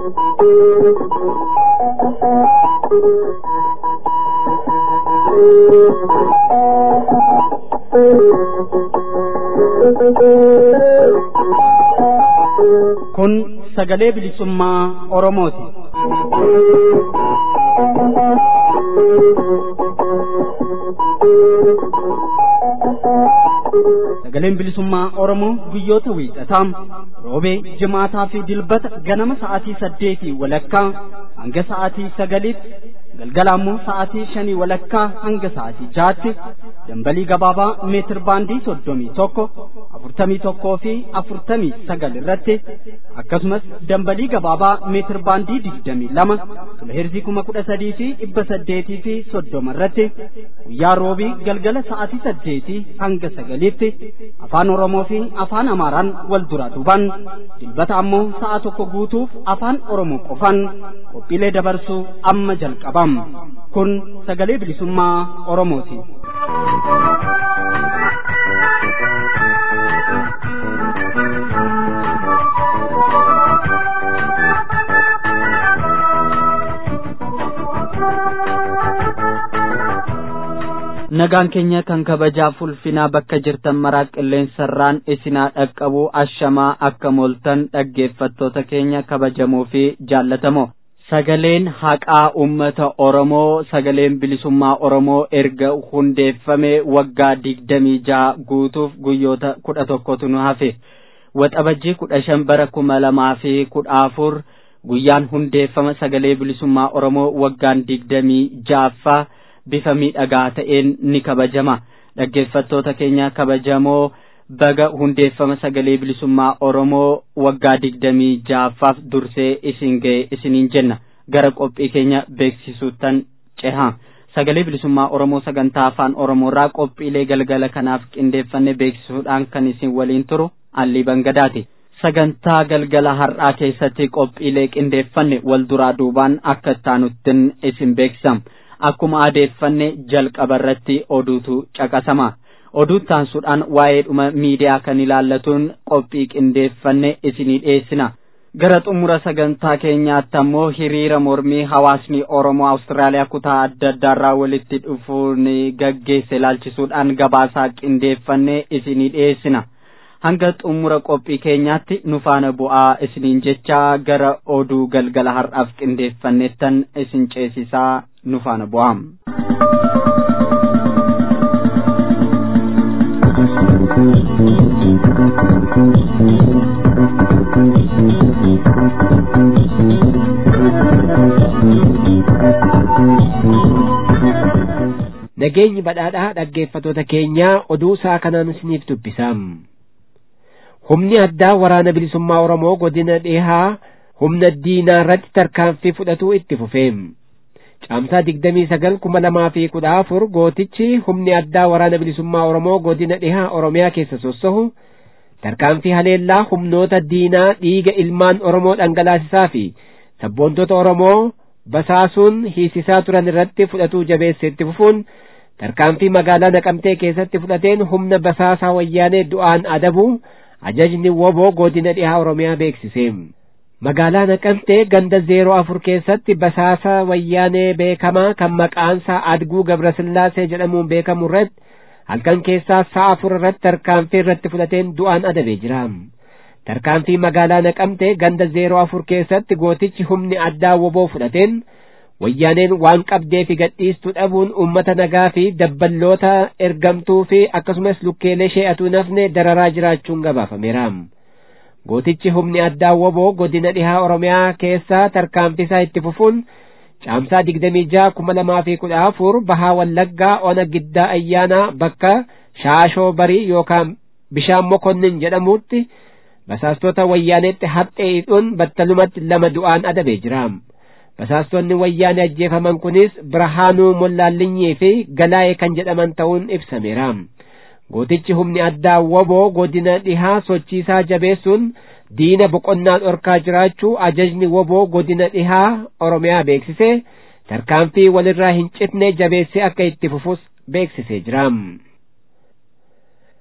Kun sagalee bilisummaa Oromooti. Sagaleen bilisummaa Oromoo guyyoota wiixataa roobee jimaataa fi dilbata ganama sa'aatii saddeetii walakkaa hanga sa'aatii sagaliitti galgala ammoo sa'aatii shanii walakkaa hanga sa'aatii jaatti dambalii gabaabaa meetir baandii soddomii tokko afurtamii tokkoo fi afurtamii sagal irratti akkasumas dambalii gabaabaa meetir baandii digdamii lama kiloheerzii kuma kudha sadii fi dhibba saddeetii fi soddoma irratti guyyaa roobii galgala sa'aatii saddeetii hanga sagaliitti afaan oromoo fi afaan amaaraan wal duraa duuban dilbata ammoo sa'a tokko guutuuf afaan oromoo qofan qophiilee dabarsuu amma jalqabam kun sagalee bilisummaa oromooti. nagaan keenya kan kabajaaf ulfinaa bakka jirtan maraa qilleensarraan isinaa dhaqqabu ashamaa akka mooltan dhaggeeffattoota keenya kabajamoo fi jaallatamoo sagaleen haqaa ummata oromoo sagaleen bilisummaa oromoo erga hundeeffame waggaa digdamii jaha guutuuf guyyoota kudha tokkotu nu hafe waxabajjii kudha shan bara kuma lamaa fi kudha afur guyyaan hundeeffama sagalee bilisummaa oromoo waggaan digdamii jahaffaa bifa miidhagaa ta'een ni kabajama dhaggeeffattoota keenya kabajamoo baga hundeeffama sagalee bilisummaa oromoo waggaa digdamii jahaffaaf dursee isin ga'e isiniin jenna gara qophii keenya beeksisuuttan ceha sagalee bilisummaa oromoo sagantaa afaan oromoorraa qophiilee galgala kanaaf qindeeffanne beeksisuudhaan kan isin waliin turu allii bangadaati sagantaa galgala har'aa keessatti qophiilee qindeeffanne wal duraa duubaan akka ittaanuttin isin beeksisam akkuma adeeffanne jalqaba irratti oduutu caqasama oduu taansuudhaan waa'ee dhuma miidiyaa kan ilaallatuun qophii qindeeffanne isinii dhiyeessina gara xumura sagantaa keenyaatti ammoo hiriira mormii hawaasni oromoo awustiraaliyaa kutaa adda addaarraa walitti dhufuun gaggeesse ilaalchisuudhaan gabaasaa qindeeffanne isinii dhiyeessina hanga xumura qophii keenyaatti nu faana bu'aa isiniin jecha gara oduu galgala har'aaf qindeeffannettan isin ceesisaa nu faana bu'aa. Nageenyi badhaadhaa dhaggeeffatoota keenyaa oduu isaa kanaan isiniif dubbisam. Humni addaa waraana bilisummaa Oromoo godina dhihaa humna diinaa irratti tarkaanfii fudhatuu itti fufeem. Caamsaa digdamii sagal kuma lamaa fi kudha afur gootichi humni addaa waraana bilisummaa Oromoo godina dhihaa Oromiyaa keessa sossohu tarkaanfii haleellaa humnoota diinaa dhiiga ilmaan Oromoo dhangalaasisaa fi sabboontota Oromoo basaasuun hiisisaa turan irratti fudhatuu jabeesse itti fufuun tarkaanfii magaalaa Naqamtee keessatti fudhateen humna basaasaa wayyaanee du'aan adabu ajajni woboo godina dhihaa Oromiyaa beeksise. magaalaa naqamtee ganda zeeroo afur keessatti basaasa wayyaanee beekamaa kan maqaansaa adguu gabrasillaasee jedhamuun beekamu irratti halkan keessaa sa'a afur irratti tarkaanfii irratti fudhateen du'aan adabee jira tarkaanfii magaalaa naqamtee ganda zeeroo afur keessatti gootichi humni addaa woboo fudhateen wayyaaneen waan qabdee fi gadhiistuu dhabuun ummata nagaa fi dabballoota ergamtuu fi akkasumas lukkeelee shee'atuu nafne dararaa jiraachuun gabaafameera. gootichi humni addaa woboo godina dhihaa oromiyaa keessaa tarkaanfisaa itti fufuun caamsaa digdamii jaha kuma lamaa fi kudha afur bahaa wallaggaa ona giddaa ayyaanaa bakka shaashoo barii yookaan bishaan mokonnin jedhamutti basaastota wayyaaneetti haphee hidhuun battalumatti lama du'aan adabee jira basaastonni wayyaanee ajjeefaman kunis birhaanuu mollaallinyii fi galaa'ee kan jedhaman ta'uun ibsameera gootichi humni addaa woboo godina dhihaa sochiisaa jabeessuun diina boqonnaa dhorkaa jiraachuu ajajni woboo godina dhihaa oromiyaa beeksise tarkaanfii walirraa hin citne jabeessee akka itti fufus beeksisee jira.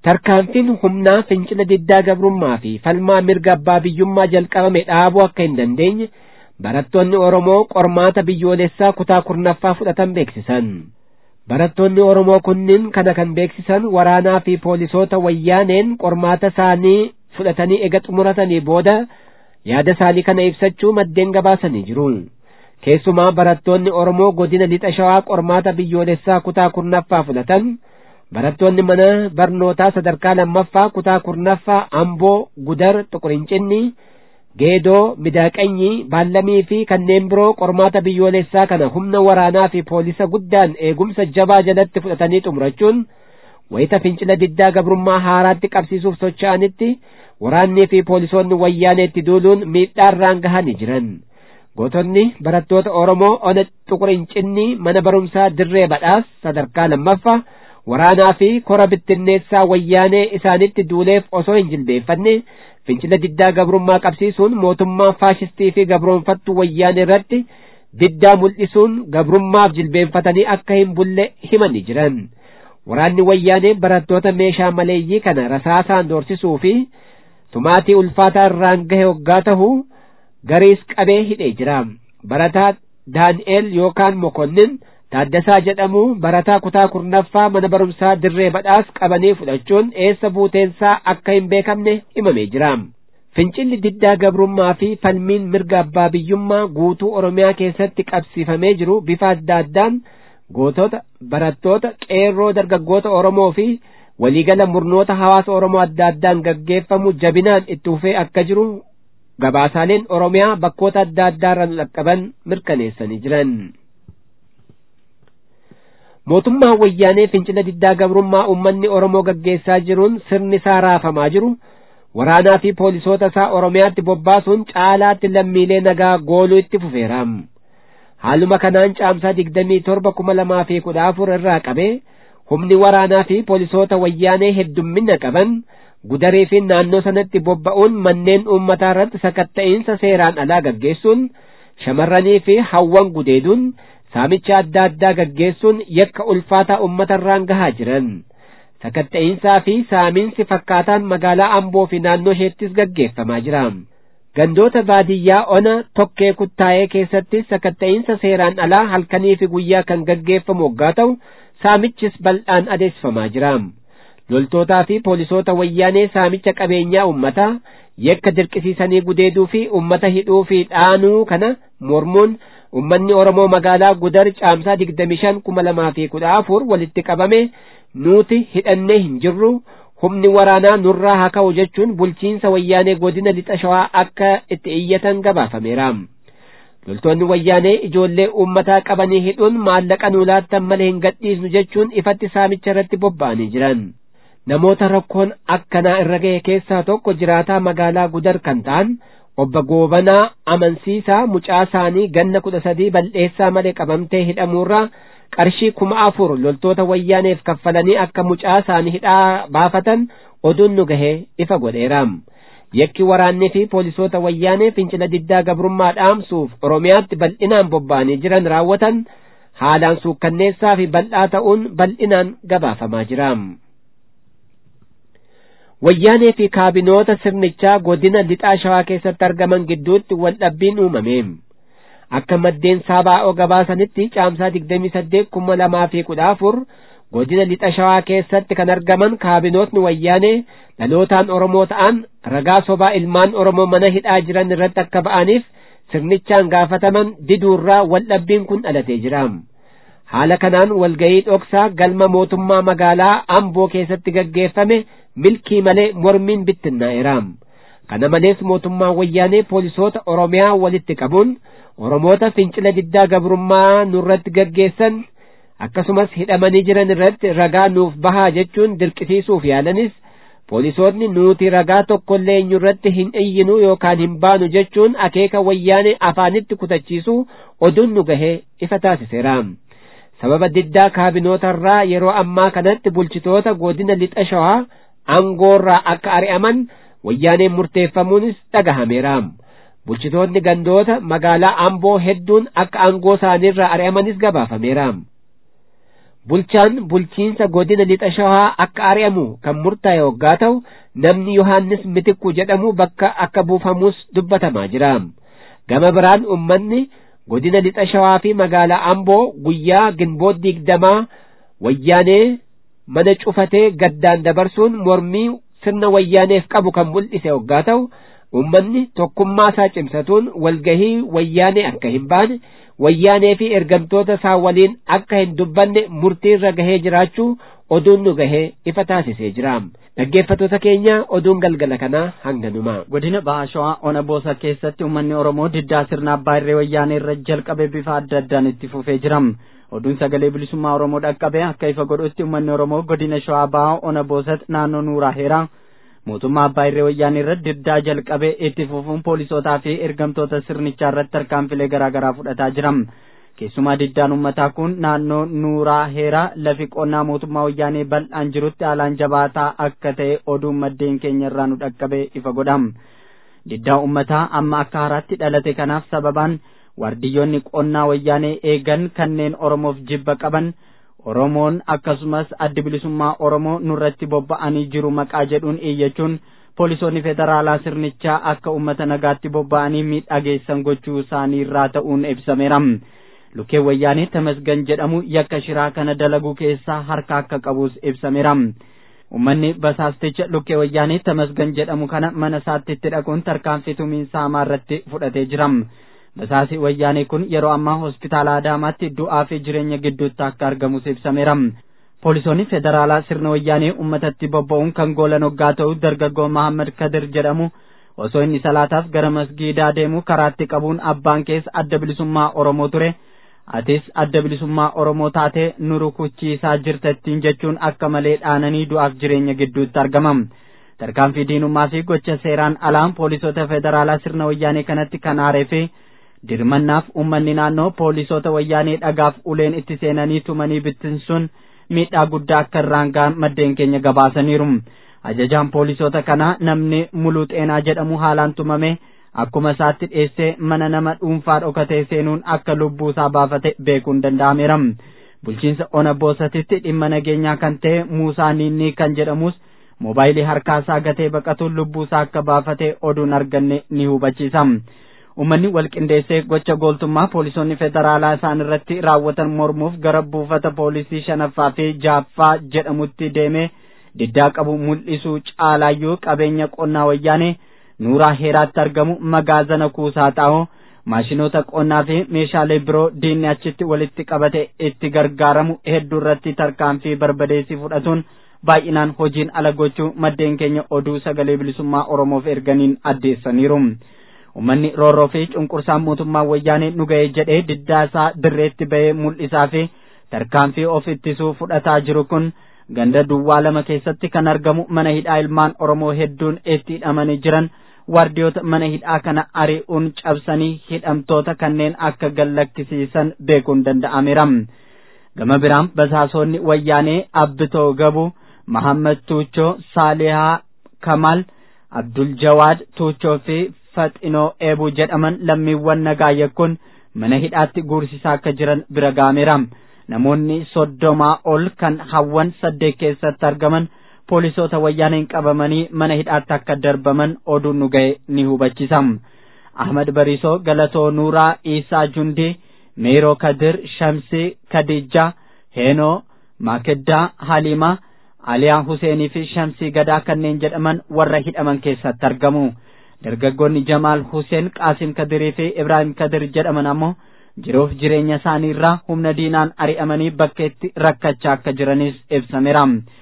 tarkaanfiin humnaa fincila diddaa gabrummaa fi falmaa mirga abbaa biyyummaa jalqabame dhaabuu akka hin dandeenye barattoonni Oromoo qormaata biyyoolessaa kutaa kurnaffaa fudhatan beeksisan. Barattoonni Oromoo kunniin kana kan beeksisan waraanaa fi poolisoota wayyaaneen qormaata isaanii fudhatanii ega xumuratanii booda yaada isaanii kana ibsachuu maddeen gabaasanii jiru. Keessumaa barattoonni Oromoo godina lixa shawaa qormaata biyyoolessaa kutaa kurnaffaa fudhatan barattoonni mana barnootaa sadarkaa lammaffaa kutaa kurnaffaa Amboo Gudar Xuqurincinni Geedoo Midaaqanyii Baallamii fi kanneen biroo qormaata biyyoolessaa kana humna waraanaa fi poolisa guddaan eegumsa jabaa jalatti fudhatanii xumurachuun wayita fincila diddaa gabrummaa haaraatti qabsiisuuf socho'anitti waraannii fi poolisoonni wayyaaneetti duuluun miidhaarraan gahanii jiran. Gootonni barattoota Oromoo ona xuqurincinni mana barumsaa dirree badhaas sadarkaa lammaffaa waraanaa fi kora bittinneessaa wayyaanee isaanitti duuleef osoo hin jilbeeffanne fincila diddaa gabrummaa qabsiisuun mootummaa faashistii fi gabroonfattuu wayyaanee irratti diddaa mul'isuun gabrummaaf jilbeenfatanii akka hin bulle himanii jiran. Waraanni wayyaanee barattoota meeshaa maleeyyii kana rasaasaan doorsisuu fi tumaatii ulfaataa irraan gahe hoggaa ta'uu gariis qabee hidhee jira. Barataa Daani'eel yookaan Mokonnin Taaddasaa jedhamu barataa kutaa kurnaffaa mana barumsaa dirree badhaas qabanii fudhachuun eessa buuteensaa akka hin beekamne himamee jira. Fincilli diddaa gabrummaa fi falmiin mirga abbaa biyyummaa guutuu Oromiyaa keessatti qabsiifamee jiru bifa adda addaan gootota, barattoota, qeerroo dargaggoota Oromoo fi waliigala murnoota hawaasa Oromoo adda addaan gaggeeffamu jabinaan itti fufee akka jiru gabaasaaleen Oromiyaa bakkoota adda addaarra dhaqqaban mirkaneessanii jiran. mootummaa wayyaanee fincila diddaa gabrummaa uummanni Oromoo gaggeessaa jiruun sirni isaa raafamaa jiru waraanaa fi poolisoota isaa Oromiyaatti bobbaasuun caalaatti lammiilee nagaa gooluu itti fufeera. Haaluma kanaan caamsaa digdamii torba kuma lamaa fi kudha afur irraa qabee humni waraanaa fi poolisoota wayyaanee heddummina qaban gudarii fi naannoo sanatti bobba'uun manneen uummataa irratti sakatta'iinsa seeraan alaa gaggeessuun shamarranii fi hawwan gudeeduun saamicha adda addaa gaggeessuun yakka ulfaataa uummatarraan gahaa jiran sakatta'iinsaa fi saamiinsi fakkaataan magaalaa amboo fi naannoo isheettis gaggeeffamaa jira gandoota baadiyyaa ona tokkee kuttaa'ee keessatti sakatta'iinsa seeraan alaa halkanii fi guyyaa kan gaggeeffamu waggaa ta'u saamichis bal'aan adeemsifamaa jira loltootaa fi poolisoota wayyaanee saamicha qabeenyaa uummataa yakka dirqisiisanii gudeeduu fi uummata hidhuu fi dhaanuu kana mormuun ummanni Oromoo magaalaa Gudar caamsaa digdami shan kuma lamaa fi kudha afur walitti qabame nuti hidhannee hin jirru humni waraanaa nurraa haa ka'u jechuun bulchiinsa wayyaanee godina lixa shawaa akka itti iyyatan gabaafameera. Loltoonni wayyaanee ijoollee uummataa qabanii hidhuun maallaqa nuu laattan malee hin gadhiisnu jechuun ifatti saamicha irratti bobba'anii jiran. Namoota rakkoon akkanaa irra ga'e keessaa tokko jiraataa magaalaa Gudar kan ta'an obbo Goobanaa amansiisaa mucaa isaanii ganna kudha sadii bal'eessaa malee qabamtee hidhamuurraa qarshii kuma afur loltoota wayyaaneef kaffalanii akka mucaa isaanii hidhaa baafatan oduun nu gahee ifa godheera. Yakki waraannii fi poolisoota wayyaanee fincila diddaa gabrummaa dhaamsuuf Oromiyaatti bal'inaan bobba'anii jiran raawwatan haalaan suukkanneessaa fi bal'aa ta'uun bal'inaan gabaafamaa jira. wayyaanee fi kaabinoota sirnichaa godina lixaa shawaa keessatti argaman gidduutti waldhabbiin uumame akka maddeen saabaa'oo gabaasanitti caamsaa digdamii saddeet kuma lamaa fi kudha afur godina lixa shawaa keessatti kan argaman kaabinootni wayyaanee dhalootaan oromoo ta'an ragaa sobaa ilmaan oromoo mana hidhaa jiran irratti akka ba'aniif sirnichaan gaafataman diduurraa waldhabbiin kun dhalatee jira. haala kanaan walgayii dhoksaa galma mootummaa magaalaa amboo keessatti gaggeeffame milkii malee mormiin bittinnaa'eera kana malees mootummaa wayyaanee poolisoota oromiyaa walitti qabuun oromoota fincila diddaa gabrummaa nurratti gaggeessan akkasumas hidhamanii jiran irratti ragaa nuuf bahaa jechuun dirqisiisuuf yaalanis poolisoonni nuti ragaa tokkollee eenyurratti hin iyyinu yookaan hin baanu jechuun akeeka wayyaanee afaanitti kutachiisuu oduun nu gahee ifa taasiseera. sababa diddaa kaabinootarraa yeroo ammaa kanatti bulchitoota godina lixa shawaa aangoorraa akka ari'aman wayyaaneen murteeffamuunis dhagahameera bulchitoonni gandoota magaalaa amboo hedduun akka aangoo isaaniirraa ari'amanis gabaafameera bulchaan bulchiinsa godina lixa shawaa akka ari'amu kan murtaa'e waggaa ta'u namni yohaannis mitikku jedhamu bakka akka buufamus dubbatamaa jira gama biraan ummanni godina lixa shawaa fi magaalaa amboo guyyaa ginboot digdamaa wayyaanee mana cufatee gaddaan dabarsuun mormii sirna wayyaaneef qabu kan mul'ise waggaa ta'u ummanni tokkummaa isaa cimsatuun walgahii wayyaanee akka hin baane wayyaanee fi ergamtoota isaa waliin akka hin dubbanne murtiirra gahee jiraachuu oduun nu gahee ifa taasisee jira dhaggeeffattoota keenya oduun galgala kanaa hanganuma godina baashawaa ona boosa keessatti uummanni oromoo diddaa sirna abbaa irree wayyaanee irra jalqabe bifa adda addaan itti fufee jira oduun sagalee bilisummaa oromoo dhaqqabe akka ifa godhutti uummanni oromoo godina shawaa bahaa ona boosatti naannoo nuuraa heeraa mootummaa abbaa irree wayyaanee irra diddaa jalqabe itti fufuun poolisootaa fi ergamtoota sirnichaa irratti tarkaanfilee garaagaraa fudhataa jira keessumaa diddaan ummataa kun naannoo nuuraa heeraa lafi qonnaa mootummaa wayyaanee bal'aan jirutti haalaan jabaataa akka ta'e oduun maddeen keenya irraa nu dhaqqabe ifa godha diddaa ummataa amma akka haaraatti dhalate kanaaf sababaan waardiyyoonni qonnaa wayyaanee eegan kanneen oromoof jibba qaban oromoon akkasumas addi bilisummaa oromoo nurratti bobba'anii jiru maqaa jedhuun iyyachuun poolisoonni federaalaa sirnichaa akka ummata nagaatti bobba'anii miidhaa geessan gochuu isaanii irraa ta'uun ibsameera lukkee wayyaanee tamasgan jedhamu yakka shiraa kana dalaguu keessaa harka akka qabus ibsameera ummanni basaasticha lukkee wayyaanee tamasgan jedhamu kana mana isaatti itti dhaquun tarkaanfii tumiinsa hamaa irratti fudhatee jira basaasi wayyaanee kun yeroo ammaa hospitaala adaamaatti du'aa fi jireenya gidduutti akka argamus ibsameera poolisoonni federaalaa sirna wayyaanee ummatatti bobba'uun kan goolan hoggaa ta'u dargaggoo mahammad kadir jedhamu osoo inni salaataaf gara masgiidaa deemu karaatti qabuun abbaan keessa adda bilisummaa oromoo ture atis adda bilisummaa oromoo taatee nu rukuchiisaa jirtattiin jechuun akka malee dhaananii du'aaf jireenya gidduutti argama tarkaanfii diinummaa fi gocha seeraan alaan poolisoota federaalaa sirna wayyaanee kanatti kan aaree fi dirmannaaf ummanni naannoo poolisoota wayyaanee dhagaaf uleen itti seenanii tumanii bittinsuun miidhaa guddaa akka irraan ga'an maddeen keenya gabaasaniiru ajajaan poolisoota kanaa namni muluu xeenaa jedhamu haalaan tumame akkuma isaatti dhiyeessee mana nama dhuunfaa dhokatee seenuun akka lubbuu isaa baafate beekuun danda'ameera bulchiinsa ona boosatitti dhimma nageenyaa kan ta'e muusaa niinnii kan jedhamus moobaayilii harkaa isaa gatee baqatuun lubbuu isaa akka baafate oduun arganne ni hubachiisa ummanni walqindeessee gocha gooltummaa poolisoonni federaalaa isaan irratti raawwatan mormuuf gara buufata poolisii shanaffaa fi jaaffaa jedhamutti deemee diddaa qabu mul'isuu caalaayyuu qabeenya qonnaa wayyaanee nuuraa heeraatti argamu magaazana kuusaa xaa'oo maashinoota qonnaa fi meeshaalee biroo diinni achitti walitti qabate itti gargaaramu hedduu irratti tarkaanfii barbadeessii fudhatuun baay'inaan hojiin ala gochuu maddeen keenya oduu sagalee bilisummaa oromoof erganiin addeessaniiru. ummanni roorroo fi cunqursaan mootummaa wayyaanee nu ga'e jedhee diddaa isaa dirreetti ba'ee mul'isaa fi tarkaanfii of ittisuu fudhataa jiru kun ganda duwwaa lama keessatti kan argamu mana hidhaa ilmaan oromoo hedduun itti hidhamanii jiran waardiyoota mana hidhaa kana ari'uun cabsanii hidhamtoota kanneen akka gallakkisiisan beekuun danda'ameera gama biraan basaasonni wayyaanee abbitoo gabu mahammad tuuchoo saalihaa kamal abdul jawaad tuuchoo fi faxinoo eebuu jedhaman lammiiwwan nagaa yakkuun mana hidhaatti guursisaa akka jiran bira ga'ameera namoonni soddomaa ol kan hawwan saddeet keessatti argaman poolisoota wayyaaneen qabamanii mana hidhaatti akka darbaman oduun nu ga'e ni hubachiisa ahmad bariisoo galatoo nuuraa iisaa jundii meeroo kadir shamsii kadijaa heenoo maakiddaa halimaa aliyaa huseenii fi shamsii gadaa kanneen jedhaman warra hidhaman keessatti argamu dargaggoonni jamaal huseen qaasim kadirii fi ibraahim kadir jedhaman ammoo jiruuf jireenya isaanii irraa humna diinaan ari'amanii bakkeetti rakkachaa akka jiranis ibsameera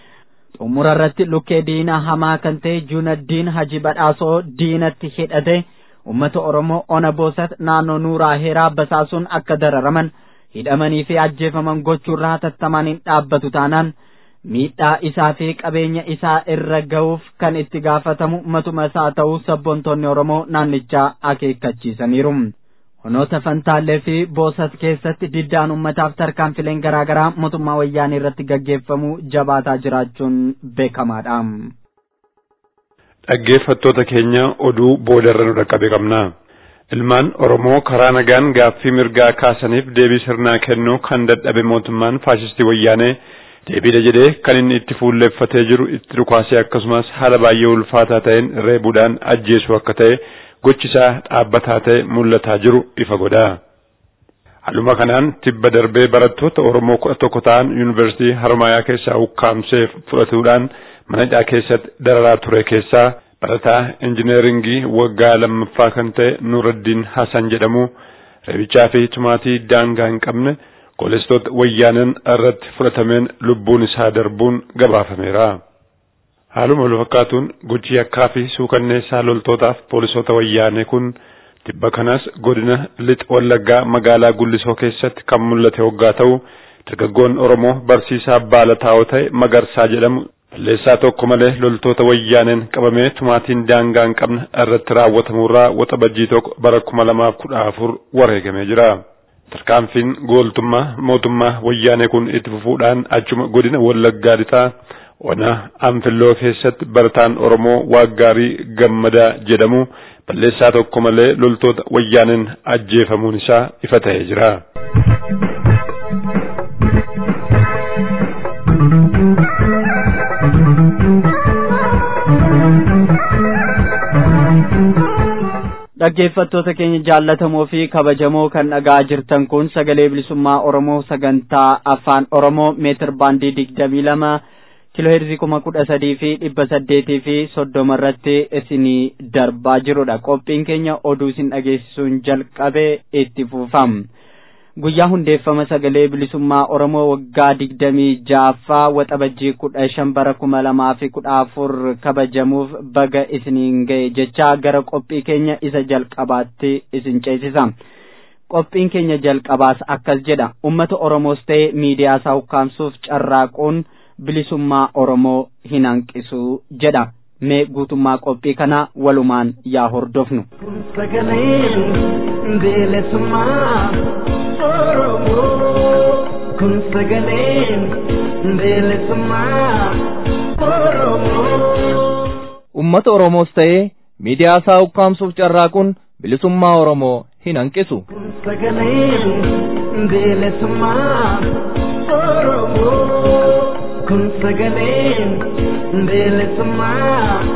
xumura irratti lukkee diinaa hamaa kan ta'e juunaddiin haji badhaasoo diinatti hidhate ummata oromoo ona boosat naannoo nuuraa heeraa basaasuun akka dararaman hidhamanii fi ajjeefaman gochuurraa hatattamaan hin dhaabbatu taanaan miidhaa isaa fi qabeenya isaa irra ga'uuf kan itti gaafatamu matuma isaa ta'uu sabboontoonni oromoo naannichaa akeekkachiisaniiru. honoota fantaallee fi boosat keessatti diddaan ummataaf tarkaanfileen garaagaraa mootummaa wayyaanii irratti gaggeeffamu jabaataa jiraachuun beekamaadha. Dhaggeeffattoota keenya oduu boodarra nu dhaqqabe qabna. Ilmaan Oromoo karaa nagaan gaaffii mirgaa kaasaniif deebii sirnaa kennuu kan dadhabe mootummaan faashistii wayyaanee deebiidha jedhee kan inni itti fuulleeffatee jiru itti dhukaasee akkasumas haala baay'ee ulfaataa ta'een reebuudhaan ajjeesu akka ta'e gochisaa dhaabbataa ta'e mul'ataa jiru ifa godha. Haaluma kanaan tibba darbee barattoota Oromoo kudha tokko ta'an yuunivarsiitii Harmaayaa keessaa ukkaamsee fudhatuudhaan mana hidhaa keessatti dararaa ture keessaa barataa injineeringii waggaa lammaffaa kan ta'e Nuuraddiin Hasan jedhamu reebichaa fi tumaatii daangaa hin qabne poolisoota wayyaaneen irratti fudhatameen lubbuun isaa darbuun gabaafameera. Haaluma wal fakkaatuun gochi yakkaa fi suukanneessaa loltootaaf poolisoota wayyaanee kun tibba kanas godina lixa wallaggaa magaalaa Gullisoo keessatti kan mul'ate hoggaa ta'u dargaggoon Oromoo barsiisaa baala taa'oo ta'e Magarsaa jedhamu balleessaa tokko malee loltoota wayyaaneen qabamee tumaatiin daangaa hin qabne irratti raawwatamurraa waxabajjii tokko bara kuma lamaaf kudha afur wareegamee jira. Tarkaanfiin gooltummaa mootummaa wayyaanee kun itti fufuudhaan achuma godina wallaggaa lixaa ona anfilloo keessatti barataan Oromoo waaggaarii gammadaa jedhamu balleessaa tokko malee loltoota wayyaaneen ajjeefamuun isaa ifa ta'ee jira. dhaggeeffattoota keenya jaallatamoo fi kabajamoo kan dhagaa jirtan kun sagalee bilisummaa oromoo sagantaa afaan oromoo meetir baandii digdamii lama kiloheerzii kuma kudha sadii fi dhibba saddeetii fi soddoma irratti isinii darbaa jirudha qophiin keenya oduu isin dhageessisuun jalqabee itti fufam guyyaa hundeeffama sagalee bilisummaa oromoo waggaa digdamii jaaffaa waxabajjii kudha shan bara kuma lamaa fi kudha afur kabajamuuf baga isiniin ga'e jechaa gara qophii keenya isa jalqabaatti isin ceesisa qophiin keenya jalqabaas akkas jedha ummata oromoos ta'e miidiyaa isaa ukkaamsuuf carraaquun bilisummaa oromoo hin hanqisu jedha mee guutummaa qophii kana walumaan yaa hordofnu. sagaleen bilisummaa oromoo kun sagaleen bilisummaa oromoo. ummata oromoos ta'ee miidiyaa isaa ukkaamsuuf carraaquun bilisummaa oromoo hin hanqisu. kun sagaleen bilisummaa oromoo kun sagaleen bilisummaa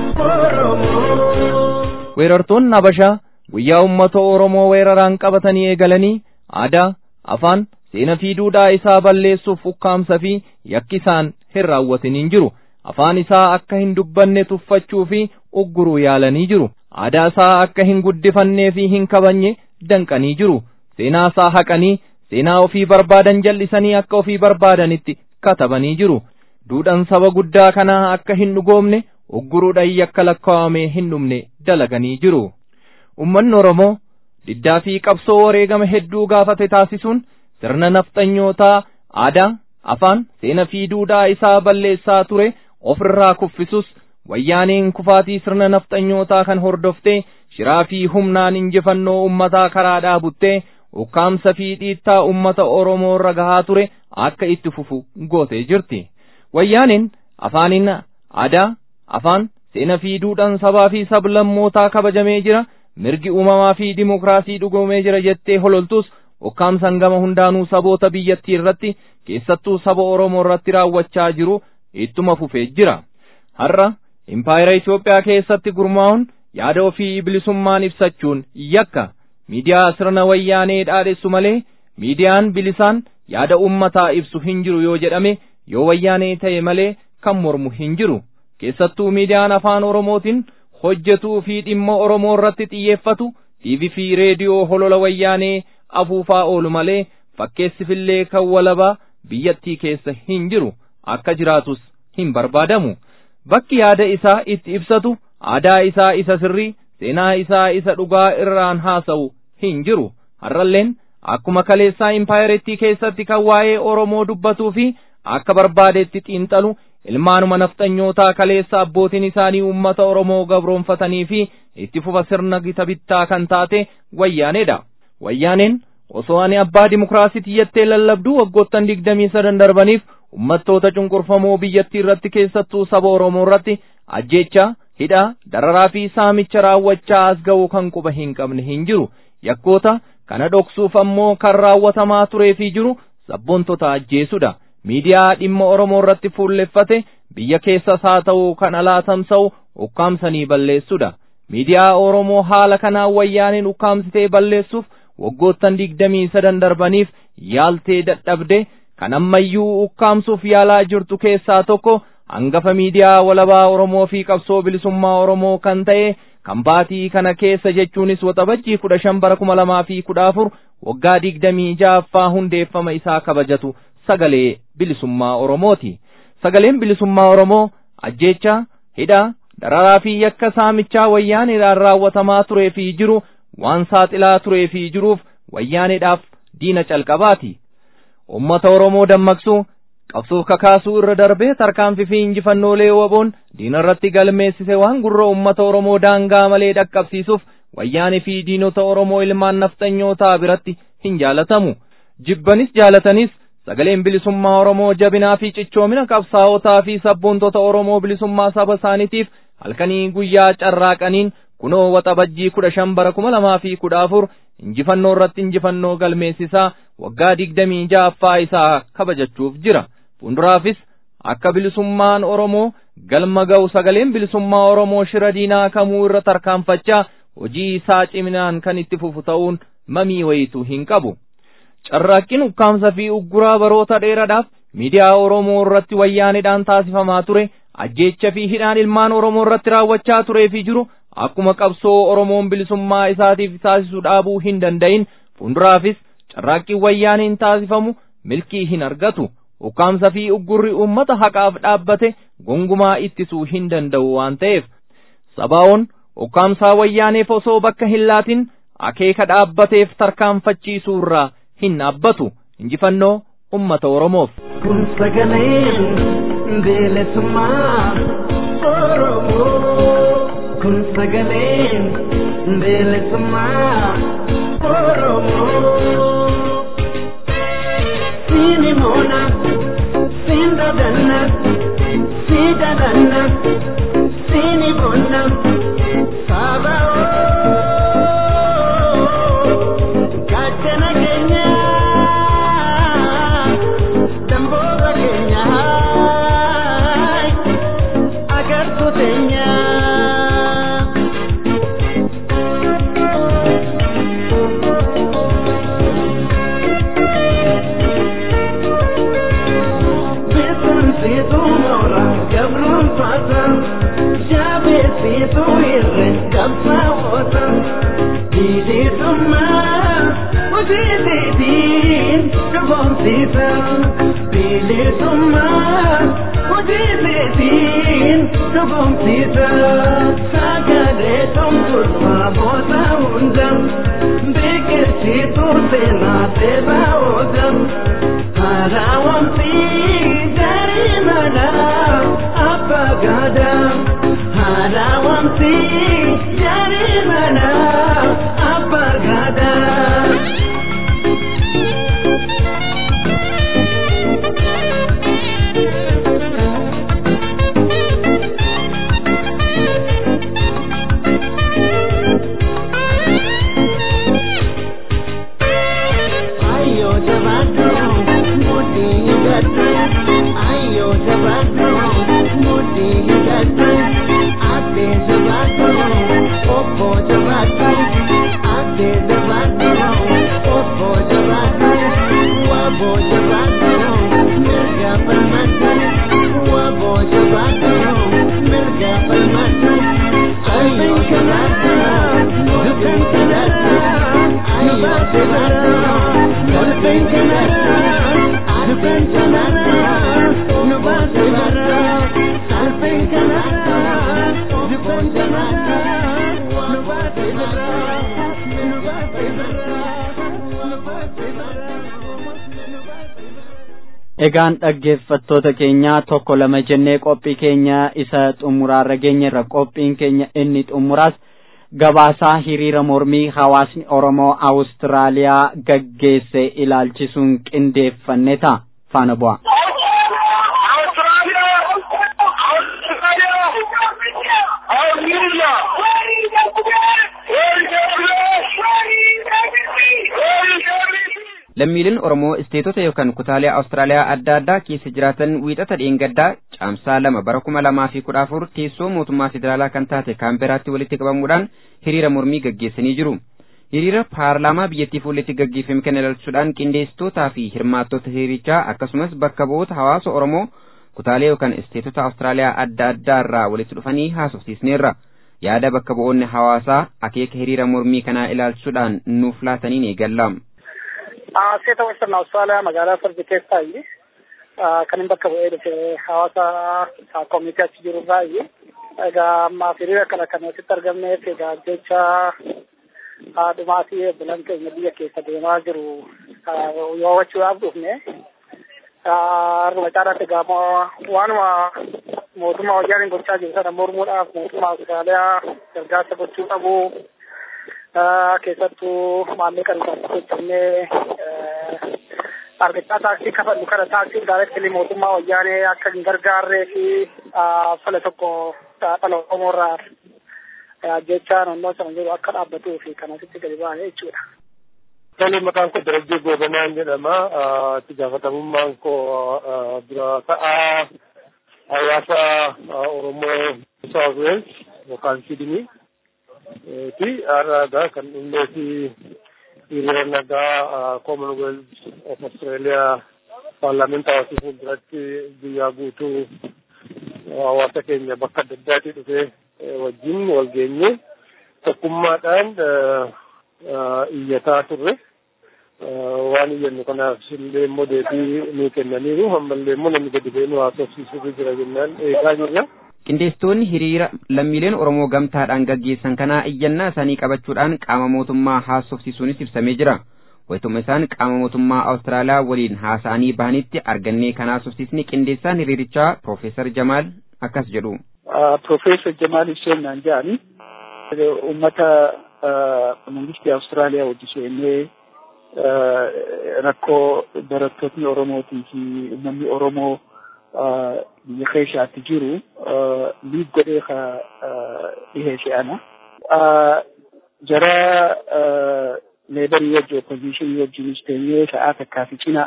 oromoo. weerartoonni habashaa guyyaa ummata oromoo weeraraan qabatanii eegalanii aadaa afaan seenaa fi duudhaa isaa balleessuuf ukkaamsa fi yakki isaan hin raawwatiniin jiru afaan isaa akka hin dubbanne tuffachuu fi ugguruu yaalanii jiru aadaa isaa akka hin guddifannee fi hin kabajne danqanii jiru seenaa isaa haqanii seenaa ofii barbaadan jal'isanii akka ofii barbaadanitti katabanii jiru duudhaan saba guddaa kanaa akka hin dhugoomne ugguruudhaan yakka lakkaa'amee hin dhumne dalaganii jiru ummanni oromoo diddaa fi qabsoo wareegama hedduu gaafate taasisuun sirna nafxanyootaa aadaa afaan seenaa fi duudhaa isaa balleessaa ture ofirraa kuffisus wayyaaneen kufaatii sirna nafxanyootaa kan hordoftee shiraa fi humnaan injifannoo ummataa karaa dhaabuttee ukkaamsa fi dhiittaa ummata oromoo irra gahaa ture akka itti fufu gootee jirti wayyaaneen afaaniin aadaa afaan seenaa fi duudhaan sabaa fi sablammootaa kabajamee jira mirgi uumamaa fi dimokiraasii dhugoomee jira jettee hololtus ukkaamsan gama hundaanuu saboota biyyattii irratti keessattuu saba oromoo irratti raawwachaa jiru ittuma fufee jira har'a impaayera Itoophiyaa keessatti gurmaa'uun yaada ofii bilisummaan ibsachuun yakka miidiyaa sirna wayyaanee dhaadhessu malee miidiyaan bilisaan yaada ummataa ibsu hin jiru yoo jedhame yoo wayyaanee ta'e malee kan mormu hin jiru keessattuu miidiyaan afaan oromootiin hojjetuu fi dhimma oromoo irratti xiyyeeffatu tiivii fi reediyoo holola wayyaanee afuufaa oolu malee fakkeessifillee kan walabaa biyyattii keessa hin jiru akka jiraatus hin barbaadamu bakki yaada isaa itti ibsatu aadaa isaa isa sirrii seenaa isaa isa dhugaa irraan haasa'u hin jiru har'alleen akkuma kaleessaa impaayerettii keessatti kan waa'ee oromoo dubbatuu fi akka barbaadetti xiinxalu ilmaanuma nafxanyootaa kaleessa abbootiin isaanii ummata oromoo gabroonfatanii fi itti fufa sirna gita bittaa kan taate wayyaaneedha wayyaaneen osoo ani abbaa dimokiraasiiti jettee lallabduu waggoottan digdamii sadan darbaniif ummattoota cunqurfamoo biyyattii irratti keessattuu saba oromoo irratti ajjeechaa hidha dararaa fi saamicha raawwachaa as ga'u kan quba hin qabne hin jiru yakkoota kana dhoksuuf ammoo kan raawwatamaa turee fi jiru sabboontota ajjeesudha miidiyaa dhimma oromoo irratti fuulleffate biyya keessas haa ta'u kan alaa tamsa'u ukkaamsanii balleessudha miidiyaa oromoo haala kanaan wayyaaniin ukkaamsitee balleessuuf waggoottan digdamii sadan darbaniif yaaltee dadhabde kan ammayyuu ukkaamsuuf yaalaa jirtu keessaa tokko hangafa miidiyaa walabaa oromoo fi qabsoo bilisummaa oromoo kan ta'e kan baatii kana keessa jechuunis waxabajjii kudha shan bara kuma lamaa fi kudha afur waggaa digdamii ja'affaa hundeeffama isaa kabajatu sagalee bilisummaa oromooti sagaleen bilisummaa oromoo ajjeecha hidha dararaa fi yakka saamichaa wayyaaniidhaan raawwatamaa turee fi jiru waan saaxilaa turee fi jiruuf wayyaaniidhaaf diina calqabaati ummata oromoo dammaqsuu qabsuuf kakaasuu irra darbee tarkaanfii fi injifannoolee waboon diina irratti galmeessise waan gurra ummata oromoo daangaa malee dhaqqabsiisuuf wayyaanii fi diinota oromoo ilmaan nafxanyootaa biratti hin jaalatamu jibbanis jaalatanis sagaleen bilisummaa oromoo jabinaa fi cichoomina qabsaa'otaa fi sabboontota oromoo bilisummaa saba isaaniitiif halkanii guyyaa carraaqaniin kunoo waxabajjii kudha shan bara kuma lamaa fi kudha afur injifannoo irratti injifannoo galmeessisaa waggaa digdamii ja'affaa isaa kabajachuuf jira fuulduraafis akka bilisummaan oromoo galma ga'u sagaleen bilisummaa oromoo shira diinaa kamuu irra tarkaanfachaa hojii isaa ciminaan kan itti fufu ta'uun mamii wayitu hin qabu carraaqqiin ukkaamsa fi ugguraa baroota dheeraadhaaf miidiyaa oromoo irratti wayyaanidhaan taasifamaa ture ajjeecha fi hidhaan ilmaan oromoo irratti raawwachaa turee fi jiru akkuma qabsoo oromoon bilisummaa isaatiif taasisu dhaabuu hin danda'in fuulduraafis carraaqqiin wayyaaniin taasifamu milkii hin argatu ukkaamsa fi uggurri uummata haqaaf dhaabbate gongumaa ittisuu hin danda'u waan ta'eef sabaa'oon ukkaamsaa wayyaaneef osoo bakka hin laatin akeeka dhaabbateef tarkaanfachiisuu irraa hin dhaabbatu injifannoo ummata oromoof. kun sagaleen bilisummaa oromoo kun sagaleen bilisummaa oromoo siini moona siin dadanna sii dadanna siini moona sabaoo gaachana keenya damboota keenya agartuu teenya. Beekumsiitu moora gabruun faata jaabeessiitu irre qabsaa'oota bilisummaa hojiitiin dhugoomsiisa bilisummaa hojiitiin dhugoomsiisa sagalee tumturfaa booda hunda beekumsiitu seenaa seeraa oola. Harawamsi jarimana apagada Harawamsi jarimana apagada Ayo jabato mudi hidatu Ayo jabato mudi hidatu Ate jabato opo jabato Ate jabato opo jabato Wabo jabato mirga permata Wabo jabato mirga permata Ayo jabato bukan jabato Ayo jabato bukan jabato Bukan jabato Nubat jabato Salping jabato Bukan jabato Nubat jabato Nubat jabato Nubat jabato Egaan dhaggeeffattoota keenya tokko lama jennee qophii keenya isa xumuraarra geenyerra qophiin keenya inni xumuraas gabaasaa hiriira mormii hawaasni Oromoo Awustiraaliyaa gaggeesse ilaalchisuun qindeeffanne ta'a faana bu'a. Australia! Australia! lammiileen oromoo isteetota yookaan kutaalee awustiraaliyaa adda addaa keessa jiraatan wiixata dheengaddaa caamsaa lama bara kuma lamaa fi kudha afur teessoo mootummaa federaalaa kan taate kaamberaatti walitti qabamuudhaan hiriira mormii gaggeessanii jiru. hiriira paarlaamaa biyyattii fuulletti gaggeeffame kana ilaalchisuudhaan qindeessitootaa fi hirmaattota hiriirichaa akkasumas bakka bu'oota hawaasa oromoo kutaalee yookaan isteetota awustiraaliyaa adda addaa irraa walitti dhufanii haasofsiisneerra. yaada bakka bu'oonni hawaasaa akeeka hiriira mormii kanaa ilaalchisuudhaan nuuf laataniin eegalla. Seeta Western Austraaliyaa magaalaa Fardi keessaayi. Kan hin bakka bu'ee dhufe hawaasa koomitii achi jiru irraayi. Egaa ammaaf hiriira kana kan asitti argamneef egaa jecha dhumaatii bulan keenya biyya keessa deemaa jiru yoo hubachuudhaaf dhufne. Haruma caalaatti egaa waanuma mootummaa wayyaaniin gochaa jiru sana mormuudhaaf mootummaa Austraaliyaa gargaarsa gochuu qabu. keessattuu maallaqa isaatti hojjennee argachaa taaksii kafallu kana taaksiin daayireektilii mootummaa wayyaanee akka hin gargaarree fi fala tokko dhala Oromoo irraa jechaa naannoo sana jiru akka dhaabbatuu fi kan asitti gadi ba'ee jechuudha. Tole maqaan koo Darajjee Goobanaan jedhama. Itti gaafatamummaan koo dura ta'aa hawaasa Oromoo South Wales yookaan Sydney. ti har'aadha kan dhumnee fi hiriira nagaa commonwealth of australia paarlaamentii hawaasii fuulduratti guyyaa guutuu hawaasa keenya bakka adda addaatti dhufee wajjin wal geenye tokkummaadhaan iyyataa turre waan iyyannu kanaaf illee immoo deebii nuu kennaniiru ammallee immoo namni gadi ba'ee nu haasofsiisuu jira jennaan eegaa jirra. qindeessitoonni hiriira lammiileen oromoo gamtaadhaan gaggeessan kanaa iyyannaa isaanii qabachuudhaan qaama mootummaa haasofsiisuunis ibsamee jira wayituma isaan qaama mootummaa awustiraaliyaa waliin haasa'anii bahanitti argannee kan haasofsiisni qindeessaan hiriirichaa piroofeesar jamaal akkas jedhu. Piroofeesar jamaal isheenaan jedhani uummata mangistii awustiraaliyaa wajji seennee rakkoo barattootni oromootii fi uummanni oromoo biyya keessaatti jiru liig godhee ka dhiheesse ana. Jara leebarii wajji oppositionii wajjinis teenyee sa'aa takkaa fi cina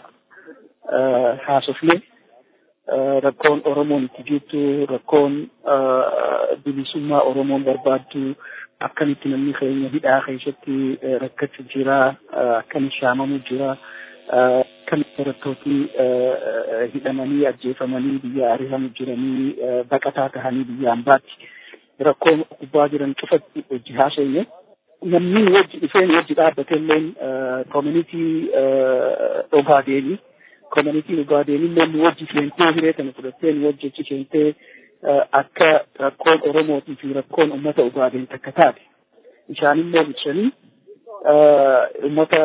haasofne rakkoon Oromoon itti jirtu rakkoon bilisummaa Oromoon barbaaddu akkamitti namni keenya hidhaa keessatti rakkachuu jira akkamitti shaamamu jira. kan barattooti hidhamanii ajjeefamanii biyya ari'amu jiranii baqataa tahanii biyya hambaatti rakkoo gubbaa jiran cufatti wajji haasofne namni wajji dhufeen wajji dhaabbateilleen koominitii dhugaadeeni koominitii dhugaadeeni namni wajji seentee hiree kana fudhatteen wajji achi seentee akka rakkoon oromootii fi rakkoon uummata dhugaadeen takka taate isaanimmoo ibsanii uummata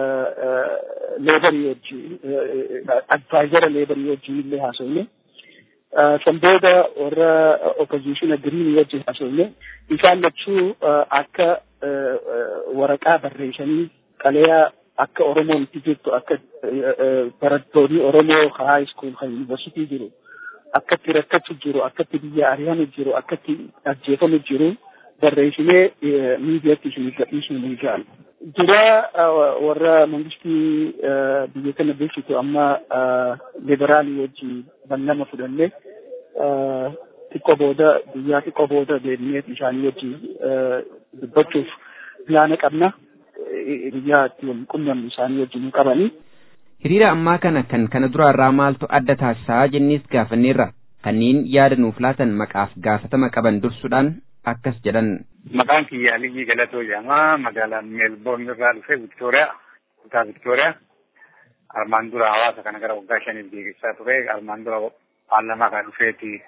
leebarii wajjin advaayizara leebarii wajjin illee haasofne san booda warra opposiitiona giriinii wajjin haasofne isaan lachuu akka waraqaa barreessanii qaleyaa akka oromoon itti jirtu akka barattoonni oromoo high school kan yuunivarsiitii jiru akkatti rakkachu jiru akkatti biyya ari'amu jiru akkatti ajjeefamu jiru barreessinee miidiyaatti isinii gadhiisnu ni jaallu. Dura warra mangistii biyya kana bulchitu amma liberaalii wajjin ballama fudhannee xiqqoo booda guyyaa xiqqoo booda deebineet isaanii wajjin dubbachuuf pilaana qabna. Biyyaa itti wal qunnamnu isaanii wajjin qabanii. Hiriira ammaa kana kan kana duraarraa maaltu adda taasisaa jennees gaafanneerra. Kanneen yaada nuuf laatan maqaaf gaafatama qaban dursuudhaan akkas jedhan. Maqaan kiyya Aliyyii Galatoo jedhama. Magaalaa Meelboorn irraa dhufee Viktooriyaa, kutaa Viktooriyaa. Armaan dura hawaasa kana gara waggaa shaniif geggeessaa ture. Armaan dura paarlamaa kana dhufeeti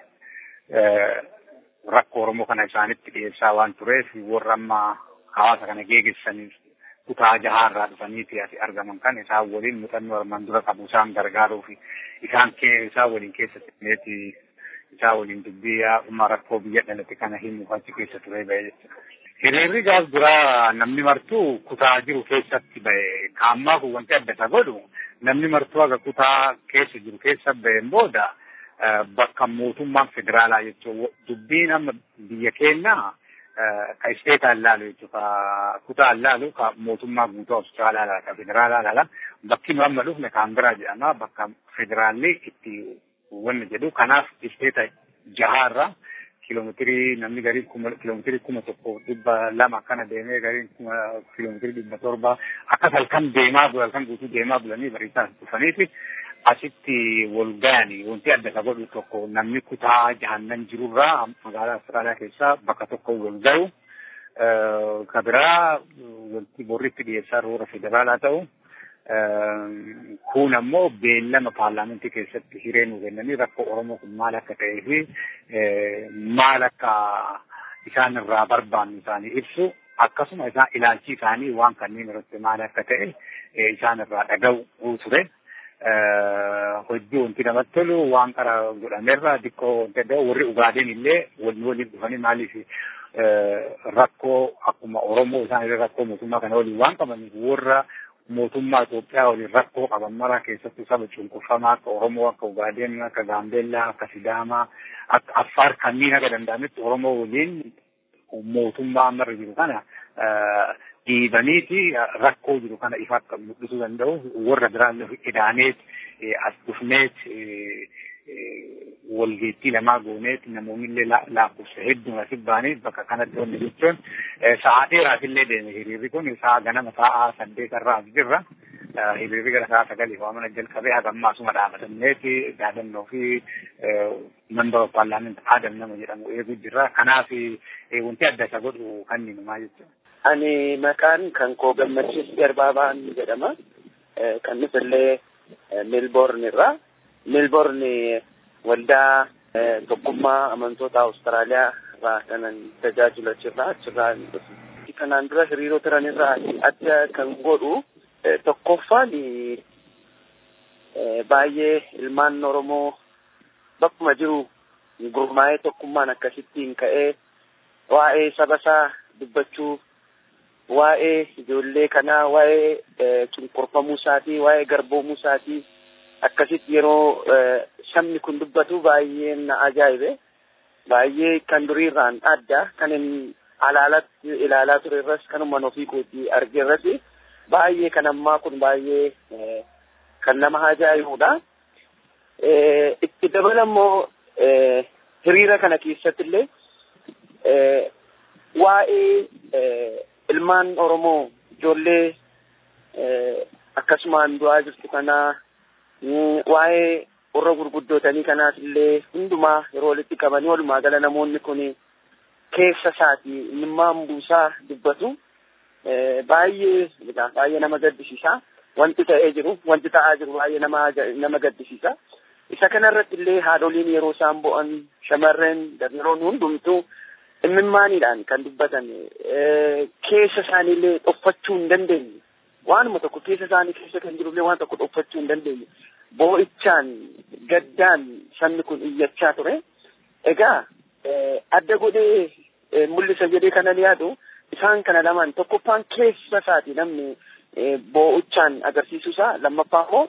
rakkoo Oromoo kana isaanitti dhiyeessaa waan tureef warra amma hawaasa kana geggeessaniif kutaa jahaa irraa dhufaniiti asi argaman kan isaan waliin muuxannoo armaan dura qabu isaan gargaaruu fi isaan isaan waliin keessatti isaa waliin dubbii yaa'ummaa rakkoo biyya dhalate kana himuuf achi keessa ture ba'e jechuudha. Hiriirri gaaf duraa namni martuu kutaa jiru keessatti ba'e kaammaa kun wanti adda isa godhu namni martuu aga kutaa keessa jiru keessa ba'een booda bakka mootummaan federaalaa jechuun dubbiin amma biyya keenyaa ka isteetaan laalu jechuudha kutaan laalu ka mootummaa guutuu Awustiraalaa laala ka federaalaa laala bakki nu amma dhufne kaanbiraa jedhama bakka federaalli itti wanni jedhu kanaaf isteeta jahaarra kiiloomeetirii namni gariin kuma kiiloomeetirii kuma tokko dhibba lama akkana deemee gariin kuma kiiloomeetirii dhibba torba akkas halkan deemaa bula halkan guutuu deemaa bulanii bariisaa dhufaniiti asitti wal ga'anii wanti adda isa godhu tokko namni kutaa jahannan jirurraa magaalaa Austraaliyaa keessaa bakka tokko wal ga'u ka biraa wanti borritti dhiyeessaa roora federaalaa ta'u kun ammoo beellama paarlaamantii keessatti hiree nu kennanii rakkoo Oromoo kun maal akka ta'ee fi maal akka isaan irraa barbaannu isaanii ibsu akkasuma isaan ilaalchi isaanii waan kanneen irratti maal akka ta'e isaan irraa dhaga'u ture. hojii wanti namatti tolu waan qara godhamerra xiqqoo wanti adda warri ugaadeen illee waliin waliin dhufanii maaliif rakkoo akkuma Oromoo isaan illee rakkoo mootummaa kana waliin waan qabaniif warra mootummaa Itoophiyaa waliin rakkoo qaban mara keessattuu saba cunqurfamaa akka Oromoo akka Ugaadeen akka Gaambeellaa akka Sidaamaa akka Affaar kanneen akka danda'ametti Oromoo waliin mootummaa ammarra jiru kana dhiibaniiti rakkoo jiru kana ifa akka mul'isuu danda'u warra biraan idaaneet as dhufneet walgeettii lamaa gooneet namoonni illee lakkoofsa hedduun asii baanii bakka kanatti wanni jechuun sa'a dheeraaf illee deeme hiriirri kun sa'a ganama sa'a saddeet irraa as jirra. Hiriirri gara sa'a sagalii fa'aa mana jalqabee haga ammaa asuma dhaabatanneeti yaadannoo fi member of parliament Adam nama jedhamu eeguu jirra. Kanaaf wanti adda isa godhu kan numaa jechuudha. Ani maqaan kan koo gammachiis garbaabaan jedhama. Kan nuti illee Melbourne irraa. Melbourne waldaa tokkummaa amantoota Awustiraaliyaa irraa kanan tajaajilu achirraa achirraa kanaan dura hiriiroo turan irraa adda kan godhu tokkoffaan baay'ee ilmaan Oromoo bakkuma jiru gurmaa'ee tokkummaan akkasittiin ka'ee waa'ee saba isaa dubbachuu waa'ee ijoollee kanaa waa'ee cunqurfamuu isaatii waa'ee garboomuu isaatii akkasitti yeroo sabni kun dubbatu baay'ee na ajaa'ibe baay'ee kan duriirraan adda kan hin alaalatti ilaalaa ture irras kanuman ofii kootii arge irratti baay'ee kan ammaa kun baay'ee kan nama ajaa'ibudha. Itti dabala immoo hiriira kana keessatti illee waa'ee ilmaan Oromoo ijoollee akkasumaan du'aa jirtu kanaa waa'ee warra gurguddootanii kanaas illee hundumaa yeroo walitti qabanii walumaa gala namoonni kun keessa isaati imimmaan buusaa dubbatu baay'ee baay'ee nama gaddisiisa wanti ta'ee jiru wanti ta'aa jiru baay'ee nama nama gaddisiisa isa kanarratti illee haadholiin yeroo isaan bo'an shamarreen dardaroon hundumtuu imimmaaniidhaan kan dubbatan keessa isaaniillee dhoffachuu hin dandeenye waanuma tokko keessa isaanii keessa kan jirullee waan tokko dhoffachuu hin dandeenye boo'ichaan gaddaan sabni kun iyyachaa ture egaa adda godhee mul'isa jedhee kanan yaadu isaan kana lamaan tokkoffaan keessa isaati namni boo'ichaan agarsiisuusaa lammaffaa immoo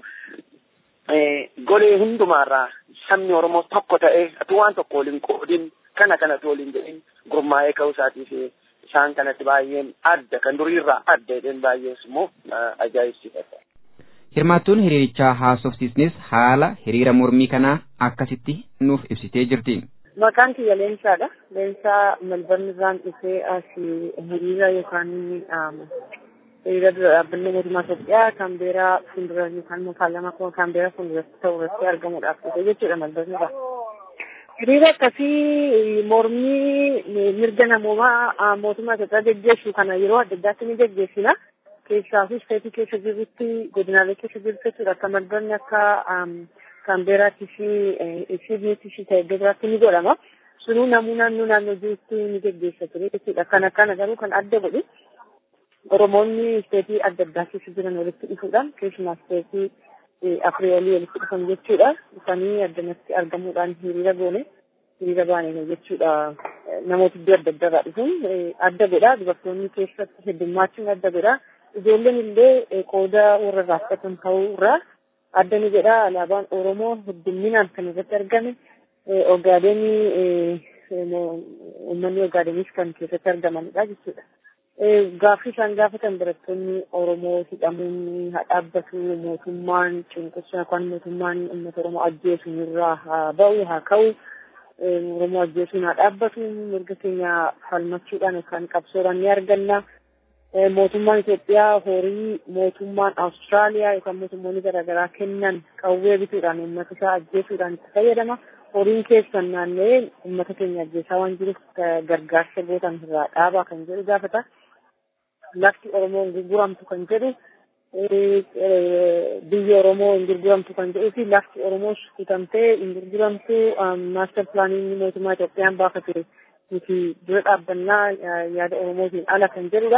golee hundumaarraa sabni Oromoo tokko ta'ee atu waan tokko waliin qoodin kana kanatu waliin jedhin gurmaa'ee ka'uu isaatiif isaan kanatti baay'een adda kan duriirraa adda jedheen baay'ees immoo ajaa'ibsiifata. Hirmaattuun hiriirichaa haasofsiisnis haala hiriira mormii kanaa akkasitti nuuf ibsitee jirti. Maqaan kiyya Leensaadha. Leensaa Melbourne irraan dhufee asii hiriira yookaan hiriira dura dhaabbanni mootummaa Itoophiyaa Kaambeeraa fuuldura yookaan immoo paarlaamaa Kaambeeraa fuulduratti ta'u irratti argamuudhaaf dhufe jechuudha Melbourne irraa. Hiriira akkasii mormii mirga namoomaa mootummaa Itoophiyaa geggeessu kana yeroo adda addaatti ni geggeessina. Keessaa fi isteetii keessa jirrutti godinaalee keessa jirtu jechuudha akka Melbourne akka Kaambeeraattii fi Siidniitti fi ta'e iddoo biraatti ni godhama. Sunuu namuu naannoo naannoo jirutti ni geggeessa ture jechuudha. Kan akkana garuu kan adda godhu Oromoonni isteetii adda addaa keessa jiran walitti dhufuudhaan keessumaa isteetii afurii olii walitti dhufan jechuudha. Dhufanii addanatti argamuudhaan hiriira goone hiriira baane jechuudha. Namoota iddoo adda addaa irraa dhufuun adda godha. Dubartoonni keessatti heddummachuun adda godha. Ijoolleen illee qooda warra raafatan ta'uu irraa adda ni jedha alaabaan Oromoo heddumminaan kan irratti argame Ogaadenii uummanni Ogaadeniis kan keessatti argamanidha jechuudha. Gaaffii isaan gaafatan barattoonni Oromoo hidhamuun haa dhaabbatu mootummaan cunqursaa yookaan mootummaan uummata Oromoo ajjeesuun irraa haa ba'u haa ka'u Oromoo ajjeesuun haa dhaabbatu mirga keenya falmachuudhaan yookaan qabsoodhaan ni arganna. Mootummaan Itoophiyaa horii mootummaan Awustiraaliyaa yookaan mootummoonni garaagaraa kennan qawwee bituudhaan uummata isaa ajjeesuudhaan itti fayyadama. horiin keessan naanna'ee uummata keenya ajjeesaa waan jiruuf gargaarsa gootan irraa dhaabaa kan jedhu gaafata. Lafti Oromoo hin gurguramtu kan jedhu biyyi Oromoo hin gurguramtu kan jedhuu fi lafti Oromoos kutamtee hin gurguramtu maaster pilaaniin mootummaa Itoophiyaan baafate nuti dura dhaabbannaa yaada Oromootiin ala kan jedhudha.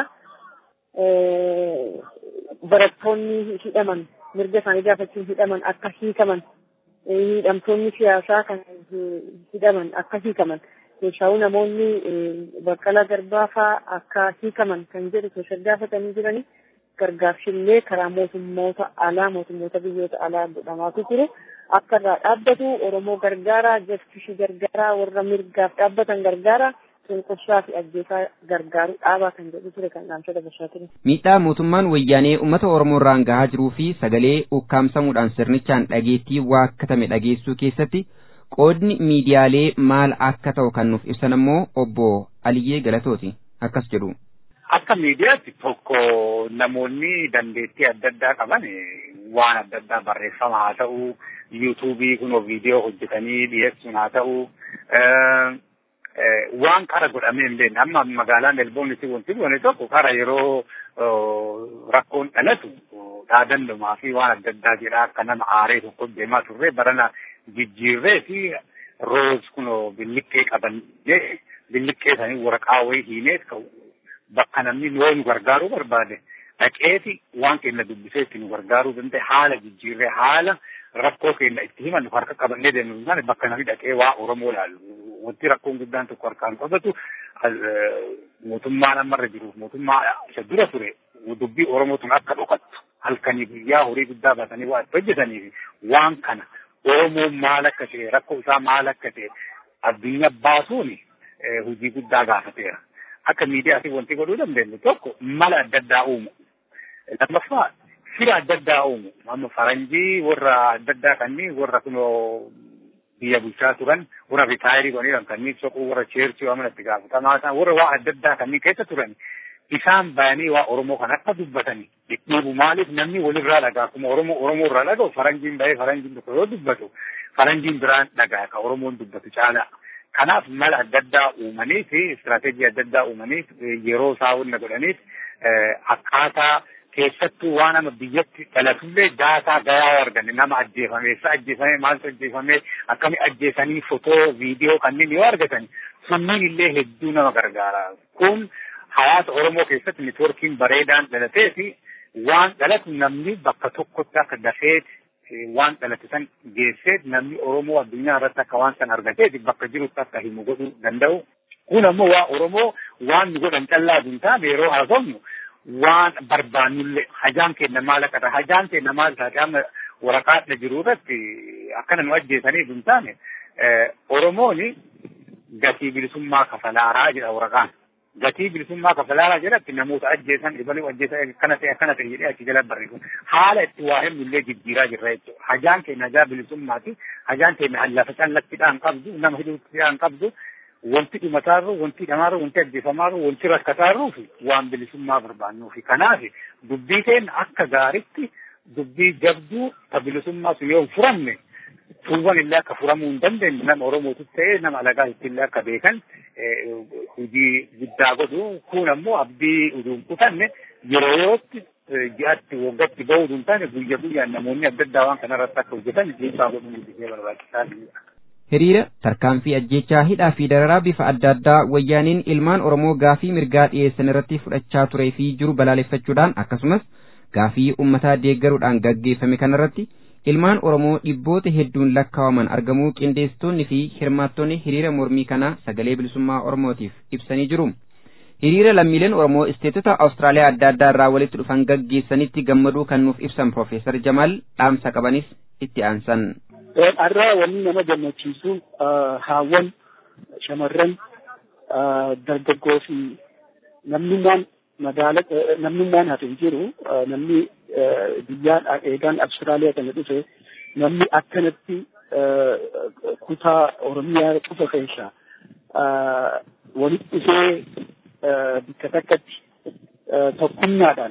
Barattoonni hidhaman mirga isaanii gaafachuun hidhaman akka hiikaman hidhamtoonni siyaasaa kan hidhaman akka hiikaman keessaawu namoonni baqqalaa garbaa fa'aa akka hiikaman kan jedhu keessa gaafatanii jiranii gargaarsillee karaa mootummoota alaa mootummoota biyyoota alaa godhamaatu jiru akka irraa dhaabbatu oromoo gargaaraa jastishii gargaaraa warra mirgaaf dhaabbatan gargaaraa cunqursaa fi ajjeesaa gargaaru dhaabaa kan jedhu ture kan dhaamsa dabarsaa ture. Miidhaa mootummaan wayyaanee uummata Oromoo irraan gahaa jiruu fi sagalee ukkaamsamuudhaan sirnichaan dhageettii waakkatame dhageessuu keessatti qoodni miidiyaalee maal akka ta'u kan nuuf ibsan ammoo obbo Aliyyee Galatooti akkas jedhu. Akka miidiyaatti tokko namoonni dandeettii adda addaa qaban waan adda addaa barreeffama haa ta'u yuutuubii kunoo viidiyoo hojjetanii dhiyeessuun haa ta'u waan kara godhamee hin beekne amma magaalaa melbournetti wanti goone tokko kara yeroo rakkoon dhalatu dhaadannumaa fi waan adda addaa jedha akka nama aaree tokko deemaa turre barana jijjiirree fi roos kunoo billiqqee qabannee billiqqee sanii waraqaa wayii hiinee bakka namni yoo nu gargaaruu barbaade dhaqeeti waan keenya dubbisee itti nu gargaaruu danda'e haala jijjiirree haala rakkoo keenya itti himan harka qabannee deemnu taane bakka namni dhaqee waa Oromoo ilaalu. Wanti rakkoon guddaan tokko harkaan qabatu mootummaan ammarra jiruuf mootummaa isa dura ture dubbii Oromootuun akka dhokattu halkanii guyyaa horii guddaa baasanii waa itti hojjetaniif waan kana Oromoon maal akka ta'e rakkoo isaa maal akka ta'e addunyaa baasuun hojii guddaa gaafateera. Akka miidiyaatti wanti godhuu dandeenyu tokko mala adda addaa uumu. Lammaffaa fira adda addaa uumu. Amma faranjii warra adda addaa kanneen warra kunoo biyya bulchaa turan warra ritaayirii godhaniiran kanneen soquu warra cheerchii waan itti gaafatamaa ta'an warra waa adda addaa kanneen keessa turan isaan bayanii waa Oromoo kan akka dubbatanii dhidhiibu maaliif namni walirraa dhagaa akkuma Oromoo Oromoo irraa dhaga'u faranjiin bahee faranjiin tokko yoo dubbatu faranjiin biraan dhagaa ka Oromoon dubbatu caalaa. Kanaaf mala adda addaa uumanii fi istiraatejii adda addaa uumanii yeroo isaa hunda godhaniif akkaataa keessattuu waan nama biyyatti dhalatullee daataa gayaa arganne nama ajjeefame eessa ajjeefame maaltu ajjeefame akkami ajjeesanii fotoo viidiyoo kanneen yoo argatan sunniin illee hedduu nama gargaara kun hawaasa oromoo keessatti networkiin bareedaan dhalatee fi waan dhalatu namni bakka tokkotti akka dafeeti waan dhalate san geessee namni oromoo addunyaa irratti akka waan san argateeti bakka jirutti akka himu godhuu danda'u kun ammoo waa oromoo waan nu godhan callaa hin taane yeroo haasofnu waan barbaannullee hajaan keenya maal akka ta'e hajaan keenya maal taate amma waraqaadha jiru irratti akkana nu ajjeesaniif hin taane Oromooni gatii bilisummaa kafalaaraa jedha waraqaan. Gatii bilisummaa kafalaaraa jedhatti namoota ajjeesan dhibanii ajjeesan akkana ta'e akkana ta'e jedhee achi jala barreessu. Haala itti waa himnullee jijjiiraa jirra jechuudha. Hajaan keenya hajaa bilisummaati. Hajaan keenya lafa callattiidhaan qabdu nama hidhuuttiidhaan qabdu. wanti dhumataarru wanti hidhamaarru wanti ajjeefamaarru wanti rakkataarruu fi waan bilisummaa barbaannuu fi kanaaf dubbii keenya akka gaaritti dubbii jabduu ta bilisummaa sun yoo hin furamne tuuwwan illee akka furamuu hin dandeenye nama Oromootu ta'ee nama alagaa illee akka beekan hojii guddaa godhu kun ammoo abdii uduun kutanne yeroo yootti ji'atti waggaatti bahuu hin taane guyya guyyaan namoonni adda addaa waan kanarratti akka hojjetan dhiibbaa godhuun guddisee barbaachisaa hiriira tarkaanfii ajjechaa hidhaa fi dararaa bifa adda addaa wayyaaniin ilmaan oromoo gaafii mirgaa dhiyeessan irratti fudhachaa turee fi jiru balaaleffachuudhaan akkasumas gaafii ummataa deeggaruudhaan gaggeeffame kanarratti ilmaan oromoo dhibboota hedduun lakkaawaman argamuu qindeessitoonni fi hirmaattonni hiriira mormii kanaa sagalee bilisummaa oromootiif ibsanii jiru. hiriira lammiileen Oromoo isteetota Awustiraaliyaa adda addaa irraa walitti dhufan gaggeessanitti gammaduu kan nuuf ibsan Profeesar Jamaal dhaamsa qabanis itti aansan. Har'aa wanni nama gammachiisu haawwan shamarran dargaggoo fi namnummaan magaala namnummaan hafe hin jiru namni biyyaa eegaan Awustiraaliyaa kana dhufe namni akkanatti kutaa Oromiyaa qofa keessa walitti dhufee bakka takkatti tokkummaadhaan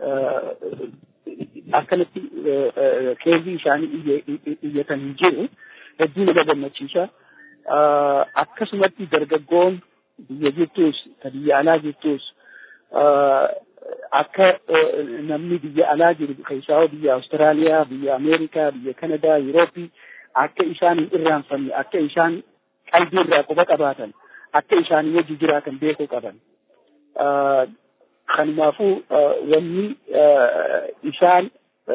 akkanatti keezii isaanii iyyatan hin jiru hedduu nama gammachiisa. Akkasumatti dargaggoon biyya jirtus ta biyya alaa jirtus akka namni biyya alaa jiru keessaa biyya Awustiraaliyaa, biyya Ameerikaa, biyya Kanadaa, Yurooppii akka isaan hin irraanfanne akka isaan qalbii irraa quba qabaatan akka isaan wajji jiraatan beekuu qaban. Kanumaafuu wanni isaan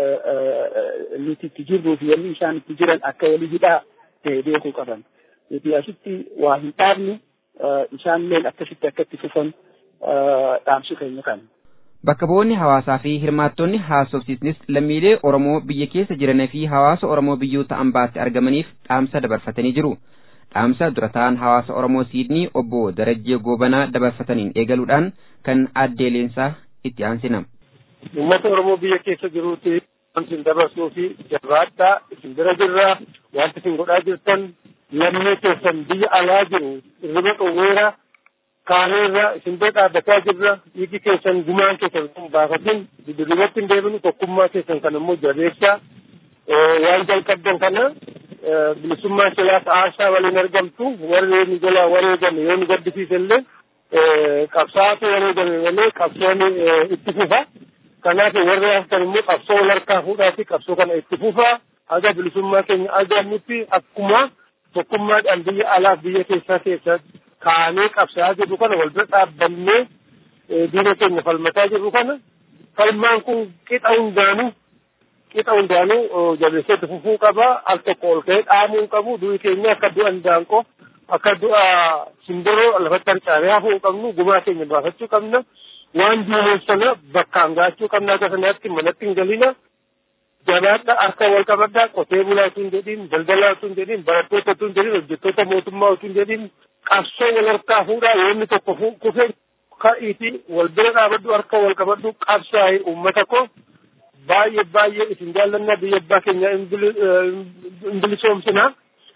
nuti itti jirruu fi wanni isaan itti jiran akka walii hidhaa ta'e beekuu qaban. Nuti asitti waa hin dhaabne isaanillee akkasitti akka itti fufan dhaamsu keenya kana. Bakka bu'oonni hawaasaa fi hirmaattonni haasofsiisnis lammiilee Oromoo biyya keessa jiranii fi hawaasa Oromoo biyyoota ambaatti argamaniif dhaamsa dabarfatanii jiru. Dhaamsa dura ta'an hawaasa Oromoo Siidnii obbo Darajjee Goobanaa dabarfataniin eegaluudhaan kan addee leensaa itti aansina. Uummata Oromoo biyya keessa jiruuti isin dabarsuu fi jabaadhaa isin bira jirraa wanti isin godhaa jirtan lammii keessan biyya alaa jiru irriba qawweera kaaneerra isin bira dhaabbataa jirra dhiigi keessan gumaan keessan kun baafatin dudduubatti hin deebinu tokkummaa keessan kan immoo jabeessaa waan jalqabdan kana bilisummaa siyaasa aasaa waliin argamtu warri nu jala wareegame yoo nu gaddisiise illee qabsaatu wareegame malee qabsoon itti fufa kanaaf warri haftan immoo qabsoo wal harkaa fuudhaati qabsoo kana itti fufa haga bilisummaa keenya argannutti akkuma tokkummaadhaan biyya alaaf biyya keessaa keessatti kaanee qabsaa jirru kana wal bira dhaabbannee diina keenya falmataa jirru kana falmaan kun qixa hundaanuu qixa hundaanuu jabeesseetti fufuu qaba al tokko ol ka'ee dhaamuu hin qabu du'i keenya akka du'a handaanqoo akka du'a simbiroo lafatti harcaanee hafuu hin qabnu gumaa keenya baafachuu qabna waan diineen sana bakkaan gaachuu qabna akka sanaatti manatti hin galina jabaadha harka wal qabadhaa qotee bulaa utuu hin jedhin daldalaa utuu hin jedhin barattoota utuu hin jedhin hojjettoota mootummaa utuu hin jedhin qabsoo wal harkaa fuudhaa yoo inni tokko kufe ka'iiti wal bira dhaabadhu harka wal qabadhu qabsaa'e uummata koo baay'ee baay'ee isin jaallannaa biyya abbaa keenya hin bilisoomsinaa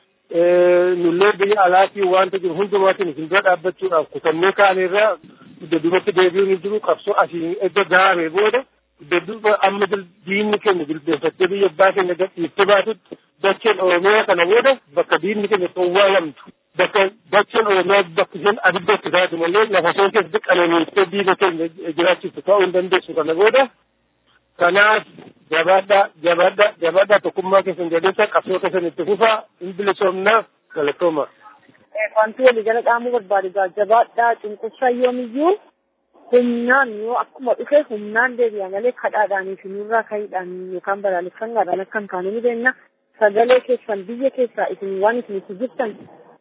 nullee biyya alaatii wanta jiru hundumaatiin isin bira dhaabbachuudhaaf kutannee kaaneerraa duubatti deebi'uun hin jiru qabsoo asii edda gaaree booda dedduuba amma diinni keenya jilbeenfattee biyya abbaa keenya gadhiiftee baatutti dacheen oromiyaa kana booda bakka diinni keenya xowwaalamtu bakka dacheen oromiyaa bakka isheen abidda itti taatu malee lafa isheen keessatti qananiiftee diina keenya jiraachistu ta'uu hin dandeessu kana booda kanaaf jabaadhaa jabaadhaa jabaadhaa tokkummaa keessan jabeessa qabsoo keessan itti fufaa hin bilisoomnaa galatooma. Wanti walii jala dhaamuu barbaadu jabaadhaa cunqursaa yoomiyyuu humnaan yoo akkuma dhufe humnaan deebi'a malee kadhaadhaanii fi nurraa ka'iidhaan yookaan balaaleffannaadhaan akka hin taane ni beekna. Sagalee keessan biyya keessaa isin waan isin itti jirtan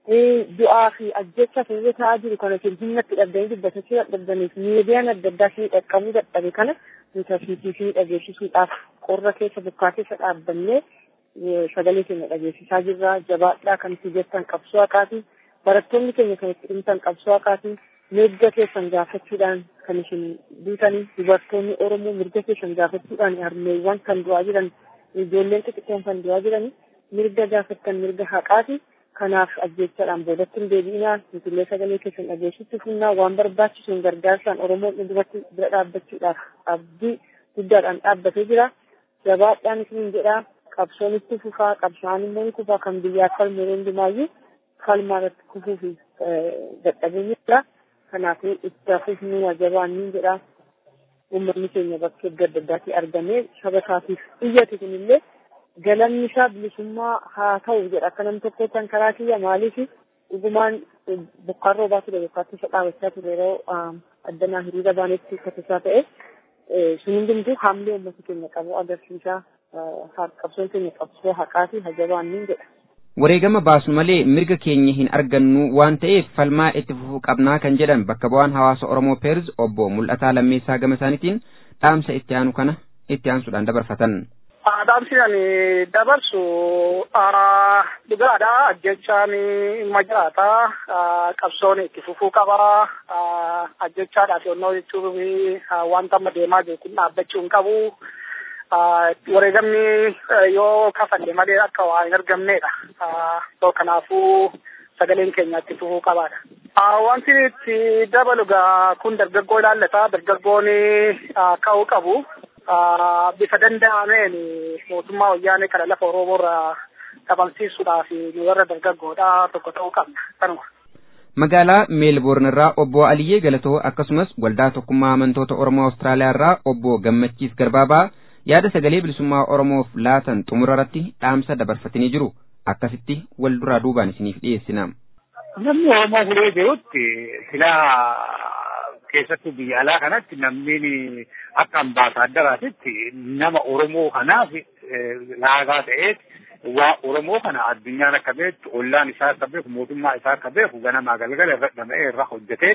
du'aa fi ajjecha fuula ta'aa jiru kana isin humnatti dhabdanii dubbatachuu dadhabdaniif miidiyaan adda addaa fi dhaqqabuu dadhabe kana nuti asiitii fi dhageessisuudhaaf qorra keessa bokkaa keessa dhaabbannee sagalee keenya dhageessisaa jirra jabaadhaa kan itti jettan qabsoo haqaatii barattoonni keenya kan itti dhimtan qabsoo haqaatii mirga keessan gaafachuudhaan kan isin duutanii dubartoonni oromoo mirga keessan gaafachuudhaan harmeewwan kan du'aa jiran ijoolleen xixiqqoon kan du'aa jiran mirga gaafattan mirga haqaati kanaaf ajjechaadhaan boodatti hin deebi'inaa nutillee sagalee keessan dhageessitti funnaa waan barbaachisuun gargaarsaan oromoon duratti bira dhaabbachuudhaaf abdii guddaadhaan dhaabbatee jira jabaadhaan isin jedhaa qabsoon itti fufaa qabsaan immoo ni kufaa kan biyyaa falmu hundumaayyuu falmaa irratti kufuu fi dadhabeenyi jira kanaafuu itti fufnuu wajabaan ni jedhaa uummanni keenya bakkee adda addaatti argamee saba isaatiif iyyate kunillee galanni isaa bilisummaa haa ta'u jedha akka nam tokkoottan karaa kiyya maaliif dhugumaan bokkaan roobaa ture bokkaatti isa dhaabachaa ture yeroo addanaa hiriira baanetti katisaa ta'e sun hundumtuu haamlee uummata keenya qabu agarsiisaa qabsoon keenya qabsoo haqaa fi hajabaan ni jedha. wareegama baasnu malee mirga keenya hin argannu waan ta'eef falmaa itti fufuu qabnaa kan jedhan bakka bu'aan hawaasa Oromoo Peerz obbo Mul'ataa Lammeessaa gama isaaniitiin dhaamsa itti aanu kana itti aansuudhaan dabarfatan. Dhaamsi ani dabarsu dhugaadha ajjechaan dhimma jiraata qabsoon itti fufuu qaba ajjechaadhaaf yonnoo jechuun wanta amma deemaa jiru kun dhaabbachuu hin qabu. wareegamni yoo kafalle malee akka waa hin argamnedha. Kanaafuu sagaleen keenya itti fufuu qabaadha. Wanti itti dabalu gaa kun dargaggoo ilaallata. Dargaggoon ka'uu qabu. Bifa danda'ameen mootummaa wayyaanee kana lafa Oromoo irraa dhabamsiisuudhaaf nu warra dargaggoodha tokko ta'uu qabna. Kanuma. Magaalaa Meelboorn irraa obbo Aliyyee Galatoo akkasumas waldaa tokkummaa amantoota Oromoo Awustiraaliyaa irraa obbo Gammachiis Garbaabaa yaada sagalee bilisummaa Oromoof laatan xumura irratti dhaamsa dabarfatanii jiru. Akkasitti wal duraa duubaan isiniif dhiyeessina. Namni Oromoo fulee jirutti silaa keessattuu biyya alaa kanatti namni akka ambaasaaddaraatitti nama Oromoo kanaaf laagaa ta'eet waa Oromoo kana addunyaan akka beektu ollaan isaa akka beeku mootummaa isaa akka beeku ganamaa galgala irra dhama'ee irra hojjeteet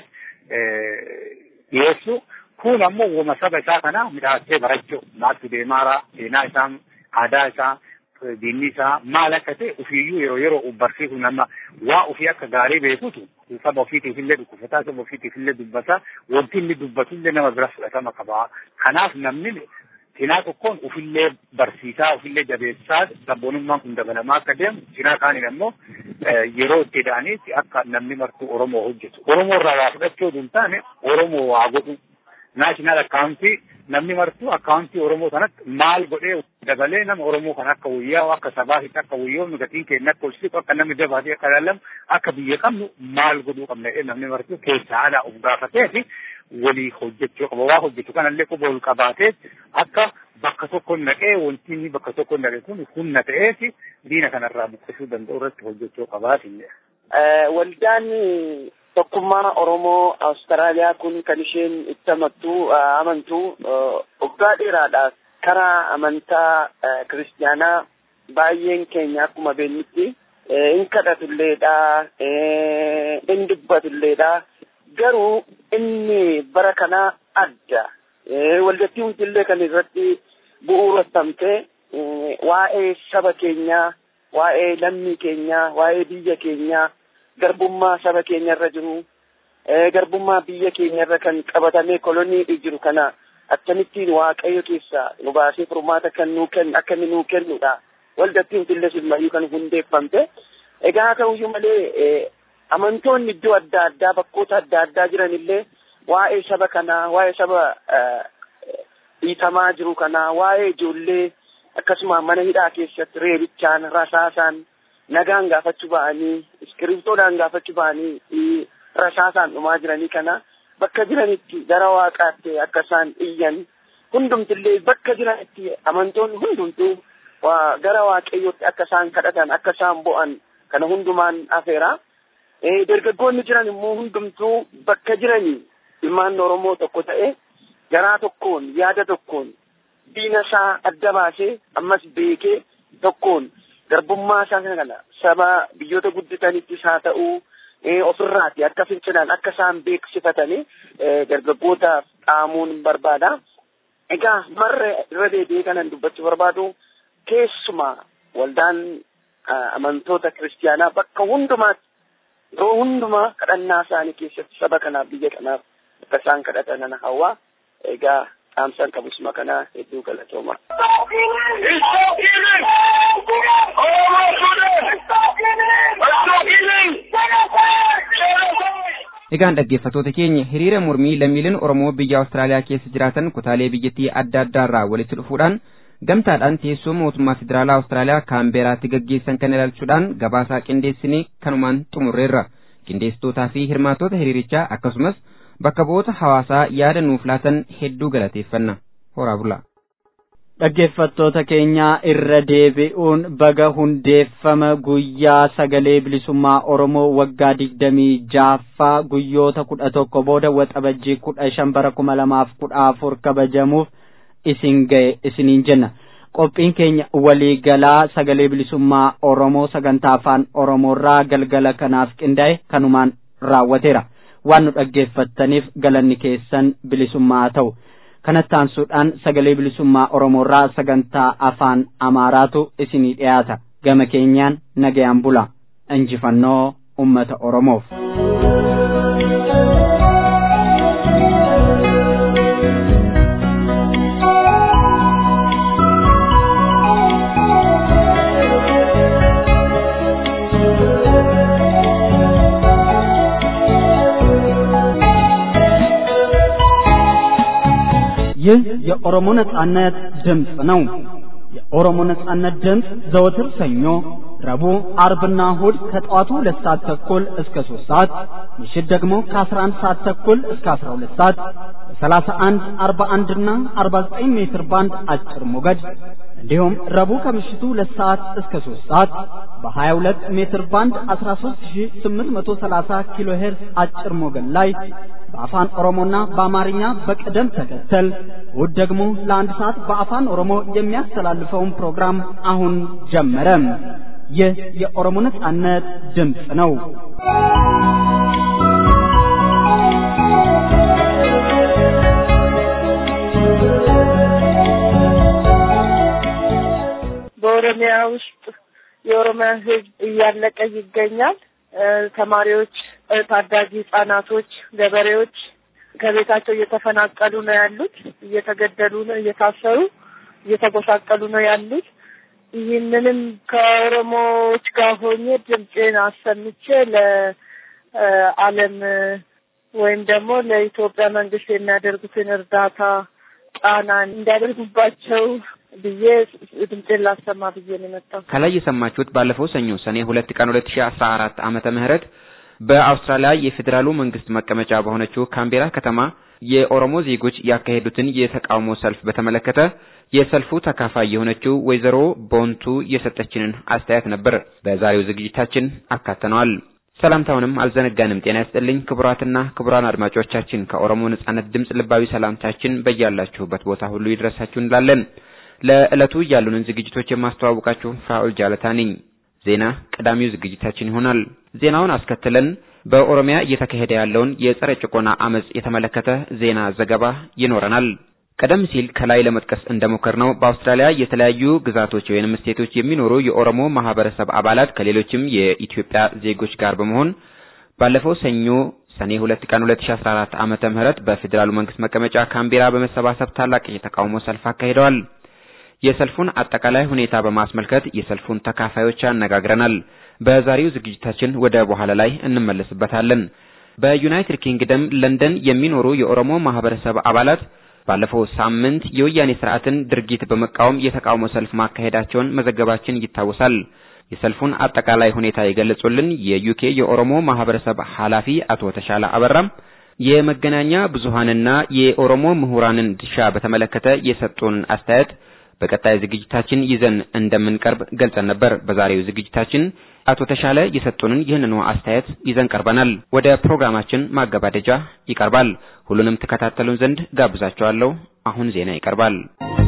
dhiyeessu kun ammoo wama saba isaa kana midhaasee barachuu maaltu deemaaraa seenaa isaa aadaa isaa diinni isaa maal akka ta'e ofiiyyuu yeroo yeroo barsiisu nama waa ofii akka gaarii beekutu saba ofiitiif illee dhukkufataa saba ofiitiif illee dubbata wanti inni dubbatu illee nama bira fudhatama qaba kanaaf namni cinaa tokkoon ofillee barsiisaa ofillee jabeessaa sabboonummaan kun dabalamaa akka deemu cinaa kaaniin ammoo yeroo itti da'aniitti akka namni martuu Oromoo hojjetu Oromoo irraa waa fudhachuu hin taane Oromoo waa godhu naashinaal akkaawuntii namni martuu akkaawuntii Oromoo sanatti maal godhee dabalee nama Oromoo kan akka wayyaa'u akka sabaatitti akka wayyoomnu gatiin keenya akka olsiisu akka namni dabaatee akka ilaalamu akka biyya qabnu maal godhuu qabna jedhee namni martuu keessaa alaa of gaafatee fi walii hojjechuu qaba waa hojjetu kanallee quba ol qabaatee akka bakka tokko naqee wanti inni bakka tokko naqe kun humna ta'eeti diina kanarraa buqqisuu danda'u irratti hojjechuu qabaatiin. Waldaan tokkummaa Oromoo Awustiraaliyaa kun kan isheen itti amantu amantu waggaa dheeraadhaaf karaa amantaa kiristiyaanaa baay'een keenya akkuma beeknutti hin kadhatulleedha hin dubbatulleedha garuu inni bara kanaa adda waldattii hundillee kan irratti bu'uureffamte waa'ee saba keenyaa waa'ee lammii keenyaa waa'ee biyya keenyaa garbummaa saba keenya irra jiru garbummaa biyya keenya irra kan qabatamee kolonii jiru kana akkamittiin waaqayyo keessa nu baasee furmaata kan nuu kennu akka inni nuu kennudha waldattii hundillee silmayyuu kan hundeeffamte egaa haa ta'uyyuu malee amantoonni iddoo adda addaa bakkoota adda addaa jiran illee waa'ee saba kanaa waa'ee saba dhiitamaa jiru kanaa waa'ee ijoollee akkasuma mana hidhaa keessatti reebichaan rasaasaan nagaan gaafachuu ba'anii iskiriptoodhaan gaafachuu ba'anii rasaasaan dhumaa jiranii kana bakka jiranitti gara waaqaatti akka isaan iyyan hundumtillee bakka jiranitti amantoonni hundumtuu gara waaqayyootti akka isaan kadhatan akka isaan bo'an kana hundumaan afeera. Dargaggoonni jiran immoo hundumtuu bakka jiranii ilmaan Oromoo tokko ta'e garaa tokkoon yaada tokkoon diina isaa adda baasee ammas beekee tokkoon garbummaa isaa kana saba biyyoota guddatanittis haa ta'uu ofirraati akka fincilaan akka isaan beeksifatanii dargaggootaaf dhaamuun barbaada. Egaa marra irra deebi'ee kanan dubbachuu barbaadu keessumaa waldaan amantoota kiristiyaanaa bakka hundumaatti yeroo hundumaa kadhannaa isaanii keessatti saba kanaaf biyya kanaaf akka isaan kadhatan ana hawwaa egaa dhaamsaan qabusuma kanaa hedduu galatooma. Egaan dhaggeeffattoota keenya hiriira mormii lammiileen Oromoo biyya Awustiraaliyaa keessa jiraatan kutaalee biyyattii adda addaa irraa walitti dhufuudhaan gamtaadhaan teessoo mootummaa federaalaa Awustiraaliyaa kaambeeraatti gaggeessan kan ilaalchuudhaan gabaasaa qindeessinee kanumaan xumurreerra. Qindeessitootaa fi hirmaattota hiriirichaa akkasumas bakka bu'oota hawaasaa yaada nuuf laatan hedduu galateeffanna. Horaa bulaa. Dhaggeeffattoota keenyaa irra deebi'uun baga hundeeffama guyyaa sagalee bilisummaa Oromoo waggaa digdamii jaaffaa guyyoota kudha tokko booda waxabajjii kudha shan bara kuma lamaaf kudha afur kabajamuuf isin ga'e isiniin jenna. qophiin keenya walii galaa sagalee bilisummaa oromoo sagantaa afaan oromoorraa galgala kanaaf qindaa'e kanumaan raawwateera waan nu dhaggeeffattaniif galanni keessan bilisummaa haa ta'u kanatti aansuudhaan sagalee bilisummaa oromoorraa sagantaa afaan amaaraatu isinii dhiyaata gama keenyaan nagayaan bula injifannoo ummata oromoof. ይህ የኦሮሞ ነጻነት ድምፅ ነው። የኦሮሞ ነጻነት ድምፅ ዘወትር ሰኞ፣ ረቡዕ፣ አርብና እሁድ ከጠዋቱ ሁለት ሰዓት ተኩል እስከ ሶስት ሰዓት ምሽት ደግሞ ከአስራ አንድ ሰዓት ተኩል እስከ አስራ ሁለት ሰዓት በሰላሳ አንድ አርባ አንድና አርባ ዘጠኝ ሜትር ባንድ አጭር ሞገድ እንዲሁም ረቡዕ ከምሽቱ ሁለት ሰዓት እስከ ሶስት ሰዓት በሀያ ሁለት ሜትር ባንድ አስራ ሶስት ሺ ስምንት መቶ ሰላሳ ኪሎ ሄርዝ አጭር ሞገድ ላይ በአፋን ኦሮሞና በአማርኛ በቅደም ተከተል እሁድ ደግሞ ለአንድ ሰዓት በአፋን ኦሮሞ የሚያስተላልፈውን ፕሮግራም አሁን ጀመረ። ይህ የኦሮሞ ነጻነት ድምፅ ነው። በኦሮሚያ ውስጥ የኦሮሚያ ሕዝብ እያለቀ ይገኛል። ተማሪዎች፣ ታዳጊ ህጻናቶች፣ ገበሬዎች ከቤታቸው እየተፈናቀሉ ነው ያሉት፣ እየተገደሉ ነው፣ እየታሰሩ እየተጎሳቀሉ ነው ያሉት። ይህንንም ከኦሮሞዎች ጋር ሆኜ ድምፄን አሰምቼ ለዓለም ወይም ደግሞ ለኢትዮጵያ መንግስት የሚያደርጉትን እርዳታ ጫና እንዲያደርጉባቸው ብዬ ድምፄን ላሰማ ብዬ ነው የመጣሁት። ከላይ የሰማችሁት ባለፈው ሰኞ ሰኔ ሁለት ቀን ሁለት ሺህ አስራ አራት ዓመተ ምህረት በአውስትራሊያ የፌዴራሉ መንግስት መቀመጫ በሆነችው ካምቤራ ከተማ የኦሮሞ ዜጎች ያካሄዱትን የተቃውሞ ሰልፍ በተመለከተ የሰልፉ ተካፋይ የሆነችው ወይዘሮ ቦንቱ የሰጠችንን አስተያየት ነበር በዛሬው ዝግጅታችን አካተነዋል። ሰላምታውንም አልዘነጋንም። ጤና ይስጥልኝ ክቡራትና ክቡራን አድማጮቻችን ከኦሮሞ ነጻነት ድምፅ ልባዊ ሰላምታችን በያላችሁበት ቦታ ሁሉ ይድረሳችሁ እንላለን። ለዕለቱ ያሉንን ዝግጅቶች የማስተዋውቃችሁ ፋኡል ጃለታ ነኝ። ዜና ቀዳሚው ዝግጅታችን ይሆናል። ዜናውን አስከትለን በኦሮሚያ እየተካሄደ ያለውን የጸረ ጭቆና አመጽ የተመለከተ ዜና ዘገባ ይኖረናል። ቀደም ሲል ከላይ ለመጥቀስ እንደሞከርነው በአውስትራሊያ የተለያዩ ግዛቶች ወይንም ስቴቶች የሚኖሩ የኦሮሞ ማህበረሰብ አባላት ከሌሎችም የኢትዮጵያ ዜጎች ጋር በመሆን ባለፈው ሰኞ ሰኔ ሁለት ቀን 2014 ዓመተ ምህረት በፌዴራሉ መንግስት መቀመጫ ካምቤራ በመሰባሰብ ታላቅ የተቃውሞ ሰልፍ አካሂደዋል። የሰልፉን አጠቃላይ ሁኔታ በማስመልከት የሰልፉን ተካፋዮች አነጋግረናል። በዛሬው ዝግጅታችን ወደ በኋላ ላይ እንመለስበታለን። በዩናይትድ ኪንግደም ለንደን የሚኖሩ የኦሮሞ ማህበረሰብ አባላት ባለፈው ሳምንት የወያኔ ስርዓትን ድርጊት በመቃወም የተቃውሞ ሰልፍ ማካሄዳቸውን መዘገባችን ይታወሳል። የሰልፉን አጠቃላይ ሁኔታ የገለጹልን የዩኬ የኦሮሞ ማህበረሰብ ኃላፊ አቶ ተሻለ አበራም የመገናኛ ብዙሃንና የኦሮሞ ምሁራንን ድርሻ በተመለከተ የሰጡን አስተያየት በቀጣይ ዝግጅታችን ይዘን እንደምንቀርብ ገልጸን ነበር። በዛሬው ዝግጅታችን አቶ ተሻለ የሰጡንን ይህንኑ አስተያየት ይዘን ቀርበናል። ወደ ፕሮግራማችን ማገባደጃ ይቀርባል። ሁሉንም ተከታተሉን ዘንድ ጋብዛችኋለሁ። አሁን ዜና ይቀርባል።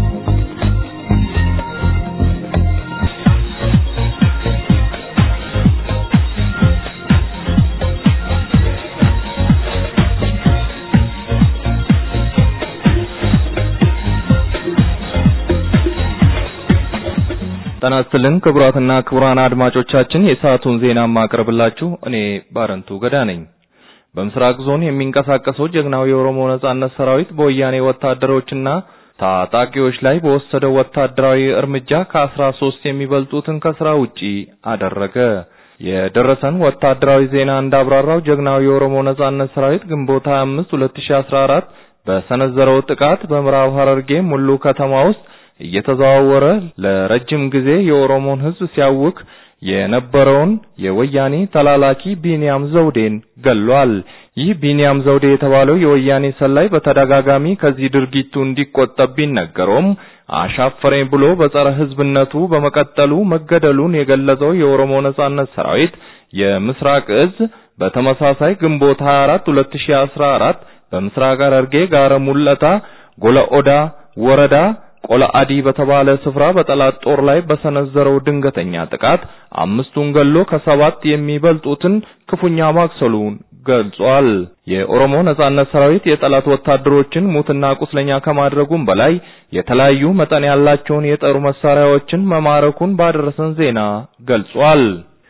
ጤና ይስጥልን ክቡራትና ክቡራን አድማጮቻችን የሰዓቱን ዜና ማቅረብላችሁ እኔ ባረንቱ ገዳ ነኝ። በምስራቅ ዞን የሚንቀሳቀሰው ጀግናው የኦሮሞ ነጻነት ሰራዊት በወያኔ ወታደሮችና ታጣቂዎች ላይ በወሰደው ወታደራዊ እርምጃ ከአስራ ሶስት የሚበልጡትን ከስራ ውጪ አደረገ። የደረሰን ወታደራዊ ዜና እንዳብራራው ጀግናው የኦሮሞ ነጻነት ሰራዊት ግንቦት 25 2014 በሰነዘረው ጥቃት በምዕራብ ሐረርጌ ሙሉ ከተማ ውስጥ እየተዘዋወረ ለረጅም ጊዜ የኦሮሞን ሕዝብ ሲያውክ የነበረውን የወያኔ ተላላኪ ቢንያም ዘውዴን ገሏል። ይህ ቢንያም ዘውዴ የተባለው የወያኔ ሰላይ በተደጋጋሚ ከዚህ ድርጊቱ እንዲቆጠብ ቢነገረውም አሻፈረኝ ብሎ በጸረ ሕዝብነቱ በመቀጠሉ መገደሉን የገለጸው የኦሮሞ ነጻነት ሰራዊት የምስራቅ እዝ በተመሳሳይ ግንቦት 24 2014 በምስራቅ ሐረርጌ ጋረ ሙለታ ጎለ ኦዳ ወረዳ ቆለአዲ በተባለ ስፍራ በጠላት ጦር ላይ በሰነዘረው ድንገተኛ ጥቃት አምስቱን ገሎ ከሰባት የሚበልጡትን ክፉኛ ማክሰሉን ገልጿል። የኦሮሞ ነጻነት ሰራዊት የጠላት ወታደሮችን ሙትና ቁስለኛ ከማድረጉም በላይ የተለያዩ መጠን ያላቸውን የጦር መሳሪያዎችን መማረኩን ባደረሰን ዜና ገልጿል።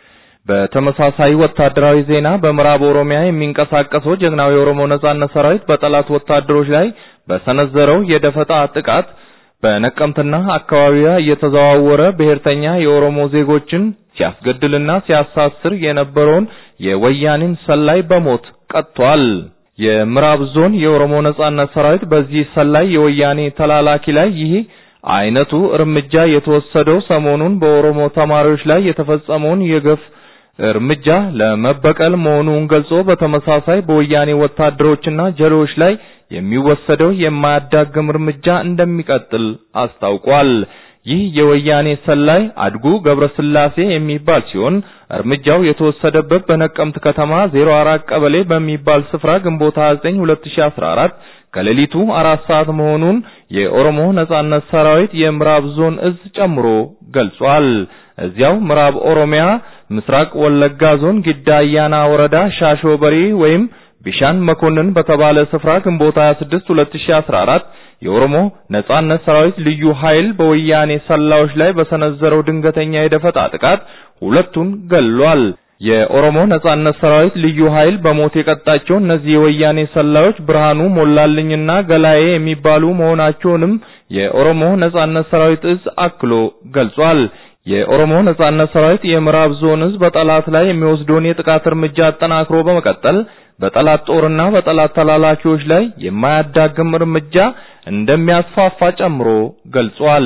በተመሳሳይ ወታደራዊ ዜና በምዕራብ ኦሮሚያ የሚንቀሳቀሰው ጀግናው የኦሮሞ ነጻነት ሰራዊት በጠላት ወታደሮች ላይ በሰነዘረው የደፈጣ ጥቃት በነቀምትና አካባቢዋ እየተዘዋወረ ብሔርተኛ የኦሮሞ ዜጎችን ሲያስገድልና ሲያሳስር የነበረውን የወያኔን ሰላይ በሞት ቀጥቷል። የምዕራብ ዞን የኦሮሞ ነጻነት ሰራዊት በዚህ ሰላይ የወያኔ ተላላኪ ላይ ይህ አይነቱ እርምጃ የተወሰደው ሰሞኑን በኦሮሞ ተማሪዎች ላይ የተፈጸመውን የገፍ እርምጃ ለመበቀል መሆኑን ገልጾ በተመሳሳይ በወያኔ ወታደሮችና ጀሌዎች ላይ የሚወሰደው የማያዳግም እርምጃ እንደሚቀጥል አስታውቋል። ይህ የወያኔ ሰላይ አድጉ ገብረስላሴ የሚባል ሲሆን እርምጃው የተወሰደበት በነቀምት ከተማ 04 ቀበሌ በሚባል ስፍራ ግንቦት 29 2014 ከሌሊቱ አራት ሰዓት መሆኑን የኦሮሞ ነጻነት ሰራዊት የምዕራብ ዞን እዝ ጨምሮ ገልጿል። እዚያው ምዕራብ ኦሮሚያ ምስራቅ ወለጋ ዞን ጊዳ አያና ወረዳ ሻሾ በሪ ወይም ቢሻን መኮንን በተባለ ስፍራ ግንቦት 26 2014 የኦሮሞ ነጻነት ሰራዊት ልዩ ኃይል በወያኔ ሰላዮች ላይ በሰነዘረው ድንገተኛ የደፈጣ ጥቃት ሁለቱን ገሏል። የኦሮሞ ነጻነት ሰራዊት ልዩ ኃይል በሞት የቀጣቸው እነዚህ የወያኔ ሰላዮች ብርሃኑ ሞላልኝና ገላዬ የሚባሉ መሆናቸውንም የኦሮሞ ነጻነት ሰራዊት እዝ አክሎ ገልጿል። የኦሮሞ ነጻነት ሰራዊት የምዕራብ ዞን እዝ በጠላት ላይ የሚወስደውን የጥቃት እርምጃ አጠናክሮ በመቀጠል በጠላት ጦርና በጠላት ተላላኪዎች ላይ የማያዳግም እርምጃ እንደሚያስፋፋ ጨምሮ ገልጿል።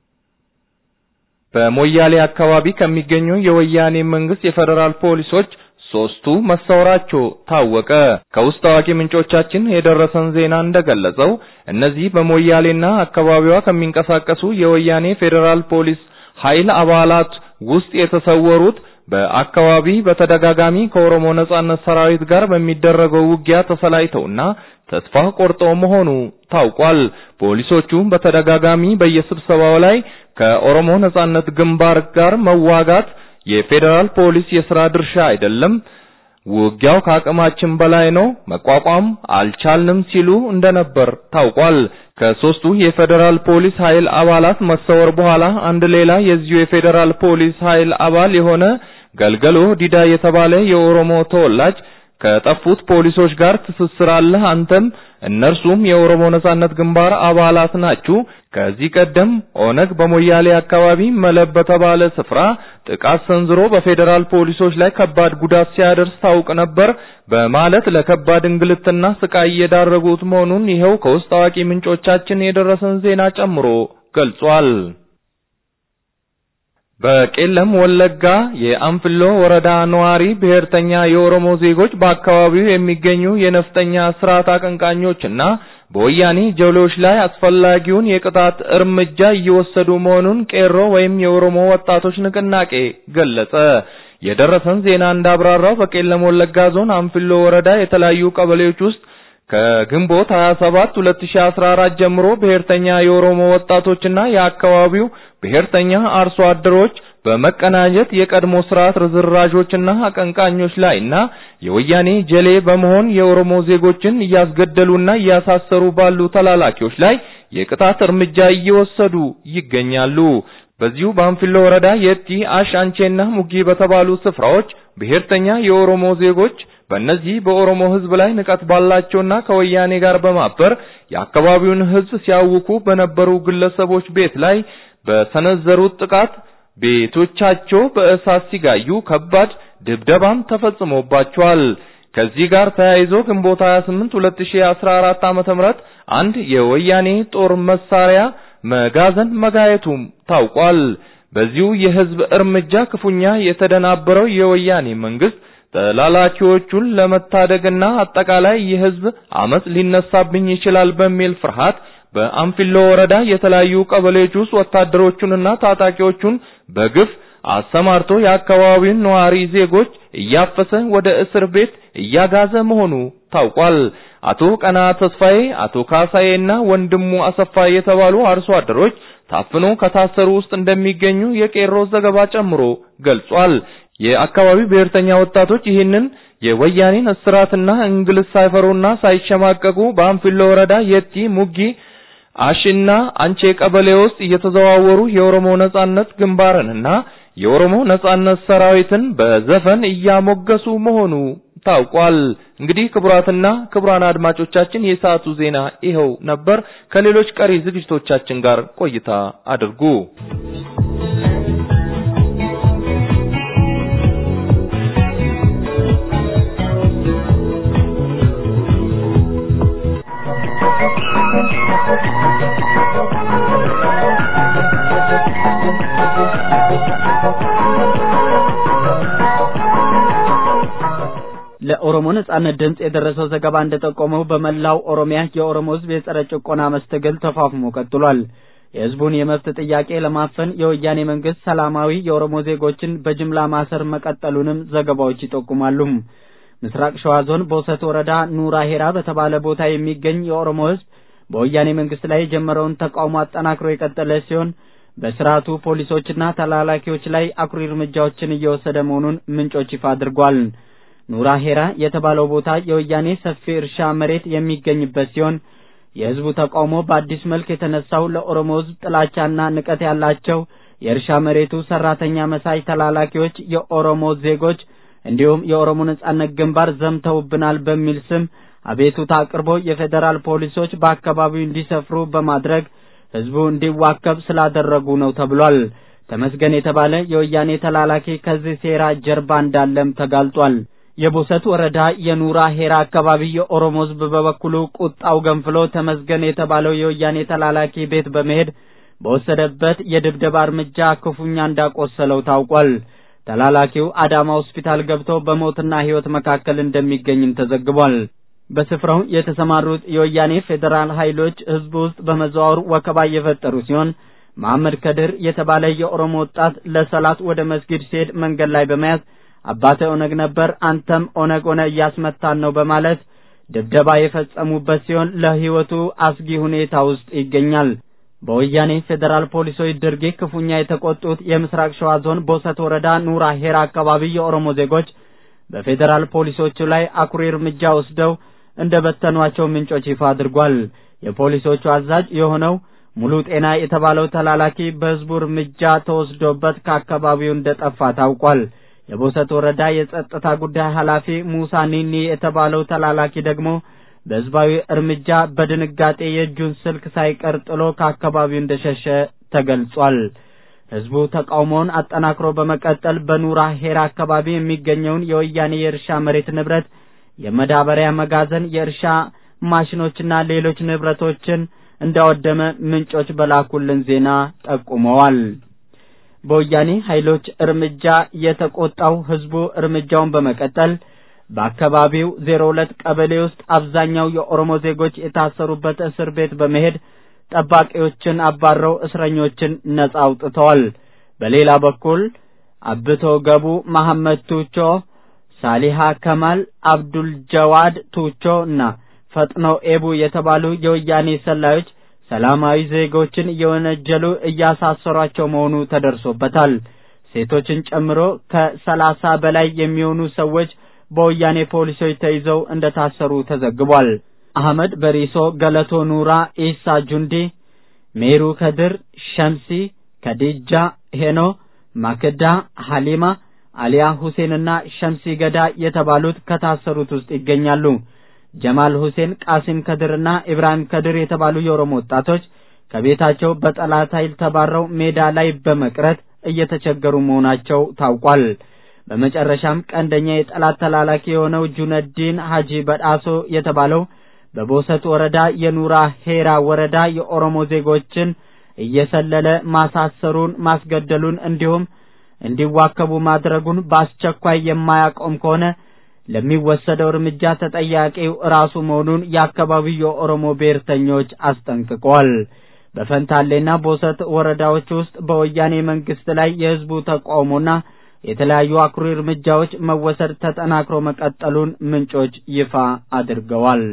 በሞያሌ አካባቢ ከሚገኙ የወያኔ መንግስት የፌዴራል ፖሊሶች ሶስቱ መሰወራቸው ታወቀ። ከውስጥ አዋቂ ምንጮቻችን የደረሰን ዜና እንደገለጸው እነዚህ በሞያሌና አካባቢዋ ከሚንቀሳቀሱ የወያኔ ፌዴራል ፖሊስ ኃይል አባላት ውስጥ የተሰወሩት በአካባቢ በተደጋጋሚ ከኦሮሞ ነጻነት ሰራዊት ጋር በሚደረገው ውጊያ ተሰላይተውና ተስፋ ቆርጠው መሆኑ ታውቋል። ፖሊሶቹ በተደጋጋሚ በየስብሰባው ላይ ከኦሮሞ ነጻነት ግንባር ጋር መዋጋት የፌዴራል ፖሊስ የሥራ ድርሻ አይደለም፣ ውጊያው ከአቅማችን በላይ ነው፣ መቋቋም አልቻልንም ሲሉ እንደነበር ታውቋል። ከሶስቱ የፌዴራል ፖሊስ ኃይል አባላት መሰወር በኋላ አንድ ሌላ የዚሁ የፌዴራል ፖሊስ ኃይል አባል የሆነ ገልገሎ ዲዳ የተባለ የኦሮሞ ተወላጅ ከጠፉት ፖሊሶች ጋር ትስስር አለህ አንተም እነርሱም የኦሮሞ ነጻነት ግንባር አባላት ናችሁ። ከዚህ ቀደም ኦነግ በሞያሌ አካባቢ መለብ በተባለ ስፍራ ጥቃት ሰንዝሮ በፌዴራል ፖሊሶች ላይ ከባድ ጉዳት ሲያደርስ ታውቅ ነበር በማለት ለከባድ እንግልትና ስቃይ እየዳረጉት መሆኑን ይኸው ከውስጥ አዋቂ ምንጮቻችን የደረሰን ዜና ጨምሮ ገልጿል። በቄለም ወለጋ የአንፍሎ ወረዳ ነዋሪ ብሔርተኛ የኦሮሞ ዜጎች በአካባቢው የሚገኙ የነፍጠኛ ስርዓት አቀንቃኞችና በወያኔ ጀሌዎች ላይ አስፈላጊውን የቅጣት እርምጃ እየወሰዱ መሆኑን ቄሮ ወይም የኦሮሞ ወጣቶች ንቅናቄ ገለጸ። የደረሰን ዜና እንዳብራራው በቄለም ወለጋ ዞን አንፍሎ ወረዳ የተለያዩ ቀበሌዎች ውስጥ ከግንቦት 27 2014 ጀምሮ ብሔርተኛ የኦሮሞ ወጣቶችና የአካባቢው ብሔርተኛ አርሶ አደሮች በመቀናጀት የቀድሞ ስርዓት ርዝራዦችና አቀንቃኞች ላይና የወያኔ ጀሌ በመሆን የኦሮሞ ዜጎችን እያስገደሉና እያሳሰሩ ባሉ ተላላኪዎች ላይ የቅጣት እርምጃ እየወሰዱ ይገኛሉ። በዚሁ በአንፊሎ ወረዳ የቲ አሽ አንቼና ሙጊ በተባሉ ስፍራዎች ብሔርተኛ የኦሮሞ ዜጎች በእነዚህ በኦሮሞ ሕዝብ ላይ ንቀት ባላቸውና ከወያኔ ጋር በማበር የአካባቢውን ሕዝብ ሲያውኩ በነበሩ ግለሰቦች ቤት ላይ በሰነዘሩት ጥቃት ቤቶቻቸው በእሳት ሲጋዩ ከባድ ድብደባም ተፈጽሞባቸዋል። ከዚህ ጋር ተያይዞ ግንቦት 28 2014 ዓ.ም አንድ የወያኔ ጦር መሳሪያ መጋዘን መጋየቱም ታውቋል። በዚሁ የህዝብ እርምጃ ክፉኛ የተደናበረው የወያኔ መንግስት ተላላኪዎቹን ለመታደግና አጠቃላይ የህዝብ አመጽ ሊነሳብኝ ይችላል በሚል ፍርሃት በአንፊሎ ወረዳ የተለያዩ ቀበሌዎች ውስጥ ወታደሮቹንና ታጣቂዎቹን በግፍ አሰማርቶ የአካባቢውን ነዋሪ ዜጎች እያፈሰ ወደ እስር ቤት እያጋዘ መሆኑ ታውቋል። አቶ ቀና ተስፋዬ፣ አቶ ካሳዬና ወንድሙ አሰፋ የተባሉ አርሶ አደሮች ታፍኖ ከታሰሩ ውስጥ እንደሚገኙ የቄሮ ዘገባ ጨምሮ ገልጿል። የአካባቢው ብሔርተኛ ወጣቶች ይህንን የወያኔን እስራትና እንግልት ሳይፈሩና ሳይሸማቀቁ በአንፊሎ ወረዳ የቲ ሙጊ አሽና አንቼ ቀበሌ ውስጥ እየተዘዋወሩ የኦሮሞ ነጻነት ግንባርንና የኦሮሞ ነጻነት ሰራዊትን በዘፈን እያሞገሱ መሆኑ ታውቋል። እንግዲህ ክቡራትና ክቡራን አድማጮቻችን የሰዓቱ ዜና ይኸው ነበር። ከሌሎች ቀሪ ዝግጅቶቻችን ጋር ቆይታ አድርጉ። ለኦሮሞ ነጻነት ድምፅ የደረሰው ዘገባ እንደጠቆመው በመላው ኦሮሚያ የኦሮሞ ሕዝብ የጸረ ጭቆና መስተግል ተፋፍሞ ቀጥሏል። የሕዝቡን የመብት ጥያቄ ለማፈን የወያኔ መንግስት ሰላማዊ የኦሮሞ ዜጎችን በጅምላ ማሰር መቀጠሉንም ዘገባዎች ይጠቁማሉ። ምስራቅ ሸዋ ዞን ቦሰት ወረዳ ኑራ ሄራ በተባለ ቦታ የሚገኝ የኦሮሞ ሕዝብ በወያኔ መንግስት ላይ የጀመረውን ተቃውሞ አጠናክሮ የቀጠለ ሲሆን በስርዓቱ ፖሊሶችና ተላላኪዎች ላይ አኩሪ እርምጃዎችን እየወሰደ መሆኑን ምንጮች ይፋ አድርጓል። ኑራ ሄራ የተባለው ቦታ የወያኔ ሰፊ እርሻ መሬት የሚገኝበት ሲሆን የህዝቡ ተቃውሞ በአዲስ መልክ የተነሳው ለኦሮሞ ህዝብ ጥላቻና ንቀት ያላቸው የእርሻ መሬቱ ሰራተኛ መሳይ ተላላኪዎች የኦሮሞ ዜጎች እንዲሁም የኦሮሞ ነጻነት ግንባር ዘምተውብናል በሚል ስም አቤቱታ አቅርቦ የፌዴራል ፖሊሶች በአካባቢው እንዲሰፍሩ በማድረግ ህዝቡ እንዲዋከብ ስላደረጉ ነው ተብሏል። ተመስገን የተባለ የወያኔ ተላላኪ ከዚህ ሴራ ጀርባ እንዳለም ተጋልጧል። የቦሰት ወረዳ የኑራ ሄራ አካባቢ የኦሮሞ ህዝብ በበኩሉ ቁጣው ገንፍሎ ተመስገን የተባለው የወያኔ ተላላኪ ቤት በመሄድ በወሰደበት የድብደባ እርምጃ ክፉኛ እንዳቆሰለው ታውቋል። ተላላኪው አዳማ ሆስፒታል ገብቶ በሞትና ህይወት መካከል እንደሚገኝም ተዘግቧል። በስፍራው የተሰማሩት የወያኔ ፌዴራል ኃይሎች ህዝብ ውስጥ በመዘዋወር ወከባ እየፈጠሩ ሲሆን መሐመድ ከድር የተባለ የኦሮሞ ወጣት ለሰላት ወደ መስጊድ ሲሄድ መንገድ ላይ በመያዝ አባተ ኦነግ ነበር፣ አንተም ኦነግ ሆነ እያስመታን ነው በማለት ድብደባ የፈጸሙበት ሲሆን ለህይወቱ አስጊ ሁኔታ ውስጥ ይገኛል። በወያኔ ፌዴራል ፖሊሶች ድርጊት ክፉኛ የተቆጡት የምስራቅ ሸዋ ዞን ቦሰት ወረዳ ኑራ ሄራ አካባቢ የኦሮሞ ዜጎች በፌዴራል ፖሊሶቹ ላይ አኩሪ እርምጃ ወስደው እንደ በተኗቸው ምንጮች ይፋ አድርጓል። የፖሊሶቹ አዛዥ የሆነው ሙሉ ጤና የተባለው ተላላኪ በህዝቡ እርምጃ ተወስዶበት ከአካባቢው እንደጠፋ ታውቋል። የቦሰት ወረዳ የጸጥታ ጉዳይ ኃላፊ ሙሳ ኒኒ የተባለው ተላላኪ ደግሞ በህዝባዊ እርምጃ በድንጋጤ የእጁን ስልክ ሳይቀር ጥሎ ከአካባቢው እንደሸሸ ተገልጿል። ህዝቡ ተቃውሞውን አጠናክሮ በመቀጠል በኑራ ሄራ አካባቢ የሚገኘውን የወያኔ የእርሻ መሬት ንብረት፣ የመዳበሪያ መጋዘን፣ የእርሻ ማሽኖችና ሌሎች ንብረቶችን እንዳወደመ ምንጮች በላኩልን ዜና ጠቁመዋል። በወያኔ ኃይሎች እርምጃ የተቆጣው ህዝቡ እርምጃውን በመቀጠል በአካባቢው ዜሮ ሁለት ቀበሌ ውስጥ አብዛኛው የኦሮሞ ዜጎች የታሰሩበት እስር ቤት በመሄድ ጠባቂዎችን አባረው እስረኞችን ነጻ አውጥተዋል። በሌላ በኩል አብቶ ገቡ፣ መሐመድ ቱቾ፣ ሳሊሃ ከማል፣ አብዱል ጀዋድ ቱቾ እና ፈጥኖ ኤቡ የተባሉ የወያኔ ሰላዮች ሰላማዊ ዜጎችን እየወነጀሉ እያሳሰሯቸው መሆኑ ተደርሶበታል። ሴቶችን ጨምሮ ከሰላሳ በላይ የሚሆኑ ሰዎች በወያኔ ፖሊሶች ተይዘው እንደታሰሩ ተዘግቧል። አህመድ በሪሶ፣ ገለቶ ኑራ፣ ኢሳ ጁንዲ፣ ሜሩ ከድር፣ ሸምሲ፣ ከዲጃ ሄኖ፣ ማክዳ ሐሊማ፣ አሊያ ሁሴንና ሸምሲ ገዳ የተባሉት ከታሰሩት ውስጥ ይገኛሉ። ጀማል ሁሴን፣ ቃሲም ከድርና ኢብራሂም ከድር የተባሉ የኦሮሞ ወጣቶች ከቤታቸው በጠላት ኃይል ተባረው ሜዳ ላይ በመቅረት እየተቸገሩ መሆናቸው ታውቋል። በመጨረሻም ቀንደኛ የጠላት ተላላኪ የሆነው ጁነዲን ሀጂ በዳሶ የተባለው በቦሰት ወረዳ የኑራ ሄራ ወረዳ የኦሮሞ ዜጎችን እየሰለለ ማሳሰሩን፣ ማስገደሉን እንዲሁም እንዲዋከቡ ማድረጉን በአስቸኳይ የማያቆም ከሆነ ለሚወሰደው እርምጃ ተጠያቂው ራሱ መሆኑን የአካባቢው የኦሮሞ ብሔርተኞች አስጠንቅቀዋል። በፈንታሌና ቦሰት ወረዳዎች ውስጥ በወያኔ መንግስት ላይ የህዝቡ ተቃውሞና የተለያዩ አኩሪ እርምጃዎች መወሰድ ተጠናክሮ መቀጠሉን ምንጮች ይፋ አድርገዋል።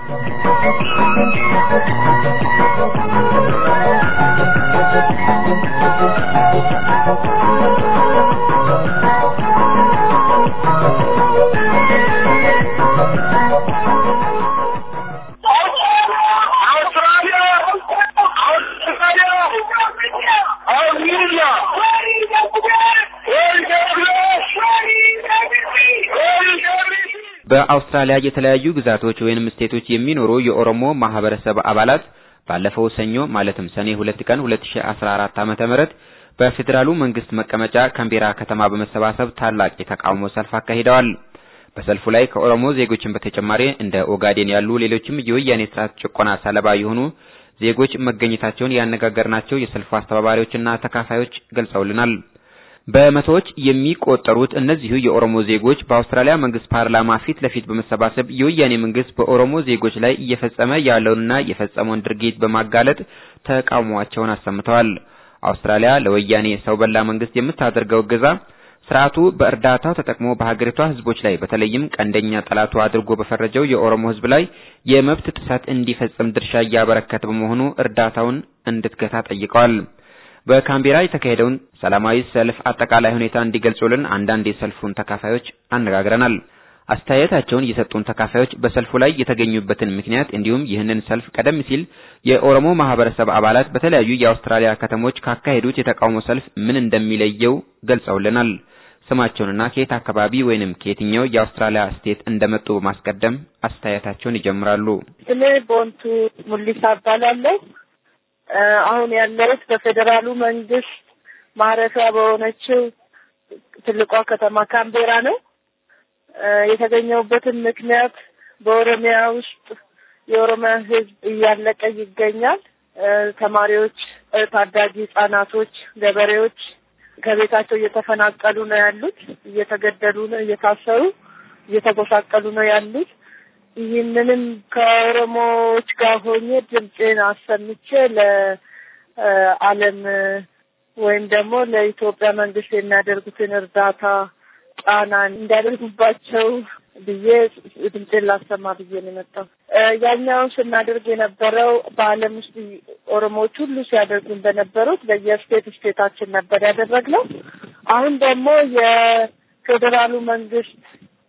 በአውስትራሊያ የተለያዩ ግዛቶች ወይንም ስቴቶች የሚኖሩ የኦሮሞ ማህበረሰብ አባላት ባለፈው ሰኞ ማለትም ሰኔ ሁለት ቀን 2014 ዓመተ ምህረት በፌዴራሉ መንግስት መቀመጫ ካምቤራ ከተማ በመሰባሰብ ታላቅ የተቃውሞ ሰልፍ አካሂደዋል። በሰልፉ ላይ ከኦሮሞ ዜጎችን በተጨማሪ እንደ ኦጋዴን ያሉ ሌሎችም የወያኔ ስርዓት ጭቆና ሰለባ የሆኑ ዜጎች መገኘታቸውን ያነጋገርናቸው የሰልፉ አስተባባሪዎችና ተካፋዮች ገልጸውልናል። በመቶዎች የሚቆጠሩት እነዚሁ የኦሮሞ ዜጎች በአውስትራሊያ መንግስት ፓርላማ ፊት ለፊት በመሰባሰብ የወያኔ መንግስት በኦሮሞ ዜጎች ላይ እየፈጸመ ያለውንና የፈጸመውን ድርጊት በማጋለጥ ተቃውሟቸውን አሰምተዋል። አውስትራሊያ ለወያኔ ሰው በላ መንግስት የምታደርገው እገዛ ስርዓቱ በእርዳታው ተጠቅሞ በሀገሪቷ ህዝቦች ላይ በተለይም ቀንደኛ ጠላቱ አድርጎ በፈረጀው የኦሮሞ ህዝብ ላይ የመብት ጥሰት እንዲፈጽም ድርሻ እያበረከተ በመሆኑ እርዳታውን እንድትገታ ጠይቀዋል። በካምቤራ የተካሄደውን ሰላማዊ ሰልፍ አጠቃላይ ሁኔታ እንዲገልጹልን አንዳንድ የሰልፉን ተካፋዮች አነጋግረናል። አስተያየታቸውን የሰጡን ተካፋዮች በሰልፉ ላይ የተገኙበትን ምክንያት እንዲሁም ይህንን ሰልፍ ቀደም ሲል የኦሮሞ ማህበረሰብ አባላት በተለያዩ የአውስትራሊያ ከተሞች ካካሄዱት የተቃውሞ ሰልፍ ምን እንደሚለየው ገልጸውልናል። ስማቸውንና ከየት አካባቢ ወይንም ከየትኛው የአውስትራሊያ ስቴት እንደመጡ በማስቀደም አስተያየታቸውን ይጀምራሉ። ስሜ ቦንቱ ሙሊሳ እባላለሁ። አሁን ያለሁት በፌዴራሉ መንግስት ማረፊያ በሆነችው ትልቋ ከተማ ካምቤራ ነው። የተገኘሁበትን ምክንያት በኦሮሚያ ውስጥ የኦሮሚያ ሕዝብ እያለቀ ይገኛል። ተማሪዎች፣ ታዳጊ ህጻናቶች፣ ገበሬዎች ከቤታቸው እየተፈናቀሉ ነው ያሉት፣ እየተገደሉ ነው፣ እየታሰሩ እየተጎሳቀሉ ነው ያሉት። ይህንንም ከኦሮሞዎች ጋር ሆኜ ድምፄን አሰምቼ ለዓለም ወይም ደግሞ ለኢትዮጵያ መንግስት የሚያደርጉትን እርዳታ ጫና እንዲያደርጉባቸው ብዬ ድምፄን ላሰማ ብዬ ነው የመጣው። ያኛውን ስናደርግ የነበረው በዓለም ውስጥ ኦሮሞዎች ሁሉ ሲያደርጉ እንደነበሩት በየስቴት ስቴታችን ነበር ያደረግነው። አሁን ደግሞ የፌዴራሉ መንግስት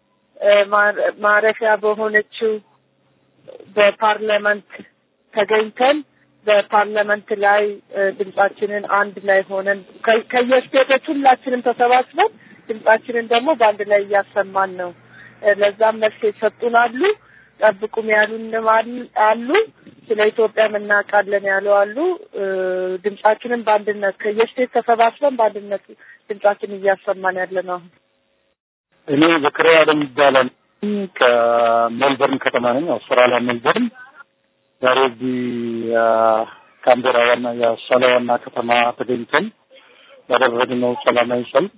ማረፊያ በሆነችው በፓርላመንት ተገኝተን በፓርላመንት ላይ ድምጻችንን አንድ ላይ ሆነን ከየስቴቶች ሁላችንም ተሰባስበን ድምጻችንን ደግሞ በአንድ ላይ እያሰማን ነው። ለዛም መልስ የሰጡን አሉ፣ ጠብቁም ያሉንም አሉ፣ ስለ ኢትዮጵያ እናውቃለን ያሉ አሉ። ድምጻችንን በአንድነት ከየስቴት ተሰባስበን በአንድነት ድምጻችን እያሰማን ያለ ነው። አሁን እኔ ዘክሪያ አደም ይባላል። ከሜልበርን ከተማ ነኝ፣ አውስትራሊያ ሜልበርን። ዛሬ እዚህ ካምቤራ ዋና የአውስትራሊያ ዋና ከተማ ተገኝተን ያደረግነው ሰላማዊ ሰልፍ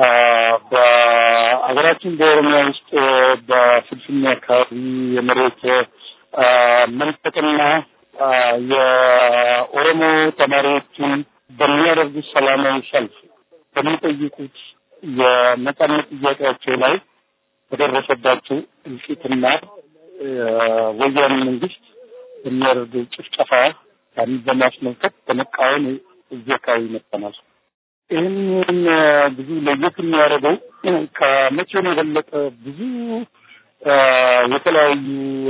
በሀገራችን በኦሮሚያ ውስጥ በፍልፍኔ አካባቢ የመሬት መንጠቅና የኦሮሞ ተማሪዎችን በሚያደርጉት ሰላማዊ ሰልፍ በሚጠይቁት የነጻነት ጥያቄያቸው ላይ በደረሰባቸው እልቂትና ወያኔ መንግስት የሚያደርገው ጭፍጨፋ ያንን በማስመልከት በመቃወም እዚህ አካባቢ መጥተናል። ይህንን ብዙ ለየት የሚያደርገው ከመቼም የበለጠ ብዙ የተለያዩ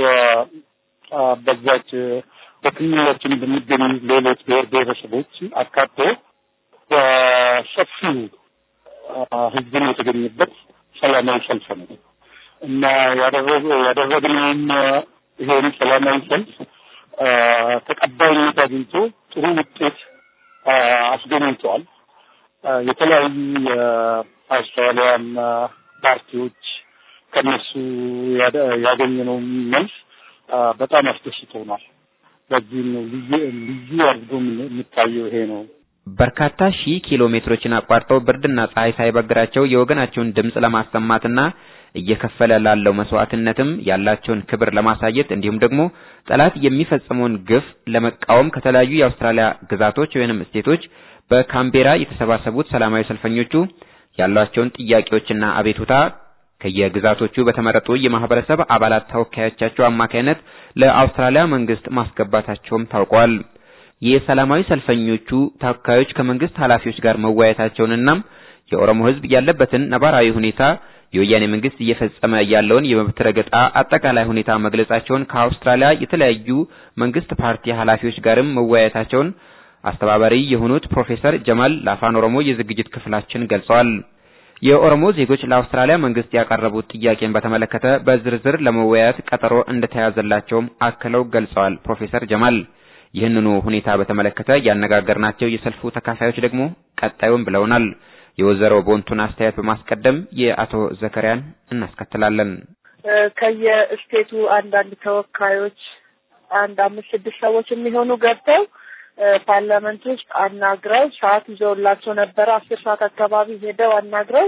በዛች በክልላችን በሚገኙ ሌሎች ብሔር ብሔረሰቦች አካቶ በሰፊው ህዝብን የተገኘበት ሰላማዊ ሰልፍ ነው እና ያደረግነውም ይሄን ሰላማዊ ሰልፍ ተቀባይነት አግኝቶ ጥሩ ውጤት አስገኝተዋል። የተለያዩ የአውስትራሊያን ፓርቲዎች ከነሱ ያገኘነው መልስ በጣም አስደስቶናል። በዚህም ነው ልዩ አድርጎ የሚታየው ይሄ ነው። በርካታ ሺህ ኪሎ ሜትሮችን አቋርጠው ብርድና ፀሐይ ሳይበግራቸው የወገናቸውን ድምፅ ለማሰማትና እየከፈለ ላለው መስዋዕትነትም ያላቸውን ክብር ለማሳየት እንዲሁም ደግሞ ጠላት የሚፈጽመውን ግፍ ለመቃወም ከተለያዩ የአውስትራሊያ ግዛቶች ወይንም ስቴቶች በካምቤራ የተሰባሰቡት ሰላማዊ ሰልፈኞቹ ያሏቸውን ጥያቄዎችና አቤቱታ ከየግዛቶቹ በተመረጡ የማህበረሰብ አባላት ተወካዮቻቸው አማካይነት ለአውስትራሊያ መንግስት ማስገባታቸውም ታውቋል። የሰላማዊ ሰልፈኞቹ ተወካዮች ከመንግስት ኃላፊዎች ጋር መወያየታቸውንና የኦሮሞ ሕዝብ ያለበትን ነባራዊ ሁኔታ የወያኔ መንግስት እየፈጸመ ያለውን የመብት ረገጣ አጠቃላይ ሁኔታ መግለጻቸውን ከአውስትራሊያ የተለያዩ መንግስት ፓርቲ ኃላፊዎች ጋርም መወያየታቸውን አስተባባሪ የሆኑት ፕሮፌሰር ጀማል ለአፋን ኦሮሞ የዝግጅት ክፍላችን ገልጸዋል። የኦሮሞ ዜጎች ለአውስትራሊያ መንግስት ያቀረቡት ጥያቄን በተመለከተ በዝርዝር ለመወያየት ቀጠሮ እንደተያዘላቸውም አክለው ገልጸዋል። ፕሮፌሰር ጀማል ይህንኑ ሁኔታ በተመለከተ ያነጋገርናቸው የሰልፉ ተካፋዮች ደግሞ ቀጣዩን ብለውናል። የወይዘሮ ቦንቱን አስተያየት በማስቀደም የአቶ ዘከሪያን እናስከትላለን። ከየስቴቱ አንዳንድ ተወካዮች አንድ አምስት ስድስት ሰዎች የሚሆኑ ገብተው ፓርላመንት ውስጥ አናግረው ሰዓት ይዘውላቸው ነበረ። አስር ሰዓት አካባቢ ሄደው አናግረው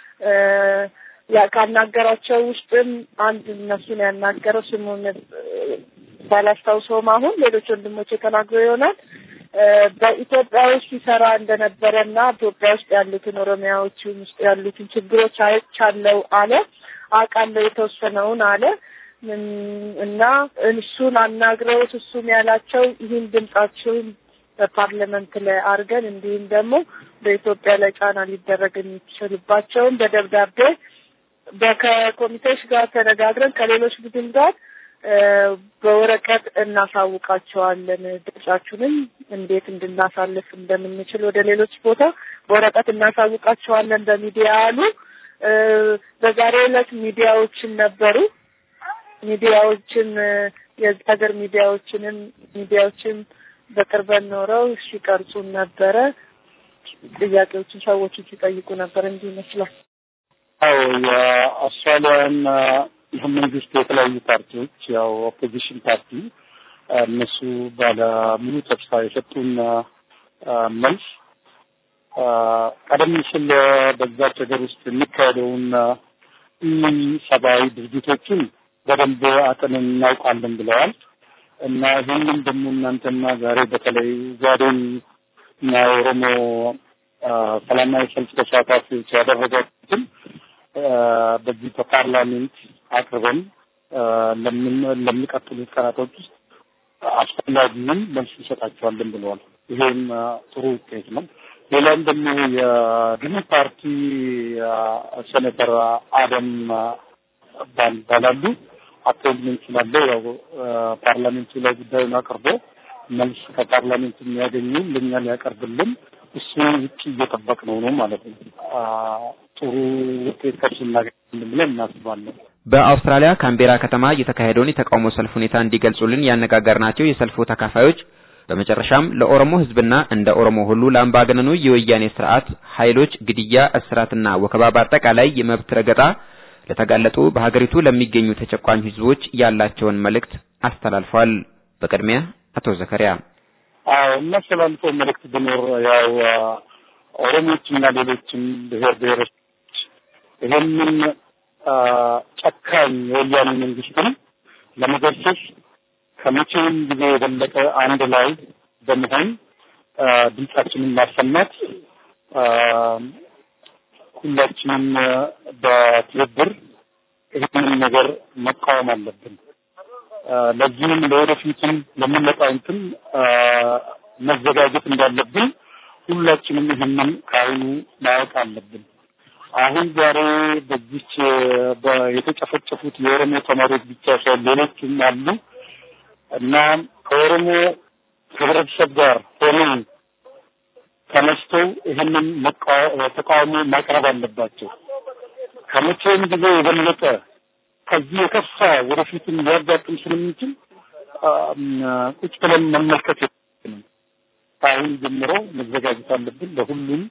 ካናገራቸው ውስጥም አንድ እነሱን ያናገረው ስሙን ባላስታውሰውም አሁን ሌሎች ወንድሞች ተናግረው ይሆናል በኢትዮጵያ ውስጥ ሲሰራ እንደነበረና ኢትዮጵያ ውስጥ ያሉትን ኦሮሚያዎችን ውስጥ ያሉትን ችግሮች አይቻለው አለ። አውቃለሁ የተወሰነውን አለ እና እሱን አናግረውት እሱም ያላቸው ይህን ድምጻችሁን በፓርላመንት ላይ አድርገን እንዲሁም ደግሞ በኢትዮጵያ ላይ ጫና ሊደረግ የሚችልባቸውን በደብዳቤ ከኮሚቴዎች ጋር ተነጋግረን ከሌሎች ቡድን ጋር በወረቀት እናሳውቃቸዋለን። ድምጻችሁንም እንዴት እንድናሳልፍ እንደምንችል ወደ ሌሎች ቦታ በወረቀት እናሳውቃቸዋለን በሚዲያ አሉ። በዛሬው ዕለት ሚዲያዎችን ነበሩ። ሚዲያዎችን የዚህ ሀገር ሚዲያዎችንም ሚዲያዎችን በቅርበት ኖረው ሲቀርጹን ነበረ። ጥያቄዎችን ሰዎችን ሲጠይቁ ነበር። እንዲህ ይመስላል። አዎ የአውስትራሊያን መንግስት የተለያዩ ፓርቲዎች ያው ኦፖዚሽን ፓርቲ እነሱ ባለ ሙሉ ተስፋ የሰጡን መልስ ቀደም ሲል በዛች ሀገር ውስጥ የሚካሄደውን ሰብአዊ ድርጊቶችን በደንብ አጥንን እናውቃለን ብለዋል እና ይህንም ደግሞ እናንተና ዛሬ በተለይ ዛሬን እና የኦሮሞ ሰላማዊ ሰልፍ ተሳታፊዎች ያደረጋችሁትን በዚህ በፓርላሜንት አቅርበን ለምን ለሚቀጥሉት ቀናቶች ውስጥ አስፈላጊውን መልስ እንሰጣቸዋለን ብለዋል። ይሄም ጥሩ ውጤት ነው። ሌላም ደግሞ የግን ፓርቲ ሴኔተር አደም ባላሉ አፖይንትመንት ስላለ ያው ፓርላሜንቱ ላይ ጉዳዩን አቅርቦ መልስ ከፓርላሜንቱ የሚያገኙ ለእኛ ሊያቀርብልን እሱን ውጭ እየጠበቅ ነው ነው ማለት ነው። ጥሩ ውጤት ከሱ እናገኛለን ብለን እናስባለን። በአውስትራሊያ ካምቤራ ከተማ የተካሄደውን የተቃውሞ ሰልፍ ሁኔታ እንዲገልጹልን ያነጋገርናቸው የሰልፉ ተካፋዮች በመጨረሻም ለኦሮሞ ሕዝብና እንደ ኦሮሞ ሁሉ ለአምባገነኑ የወያኔ ስርዓት ኃይሎች ግድያ፣ እስራትና ወከባ በአጠቃላይ የመብት ረገጣ ለተጋለጡ በሀገሪቱ ለሚገኙ ተጨቋኝ ሕዝቦች ያላቸውን መልእክት አስተላልፈዋል። በቅድሚያ አቶ ዘከሪያ አዎ እናስተላልፈው መልእክት ቢኖር ያው ኦሮሞዎችና ሌሎችም ብሔር ብሔሮች ይህንን ጨካኝ የወያኔ መንግስትን ለመገሰስ ከመቼውም ጊዜ የበለጠ አንድ ላይ በመሆን ድምጻችንን ማሰማት ሁላችንም በትብብር ይህንን ነገር መቃወም አለብን። ለዚህም ለወደፊትም ለሚመጣው እንትን መዘጋጀት እንዳለብን ሁላችንም ይህንን ከአሁኑ ማወቅ አለብን። አሁን ዛሬ በዚች የተጨፈጨፉት የኦሮሞ ተማሪዎች ብቻ ሳይሆን ሌሎችም አሉ እና ከኦሮሞ ህብረተሰብ ጋር ሆነው ተነስተው ይህንን ተቃውሞ ማቅረብ አለባቸው። ከመቼውም ጊዜ የበለጠ ከዚህ የከፋ ወደፊትም ሊያጋጥም ስለሚችል ቁጭ ብለን መመልከት የለብንም። ከአሁን ጀምሮ መዘጋጀት አለብን። ለሁሉም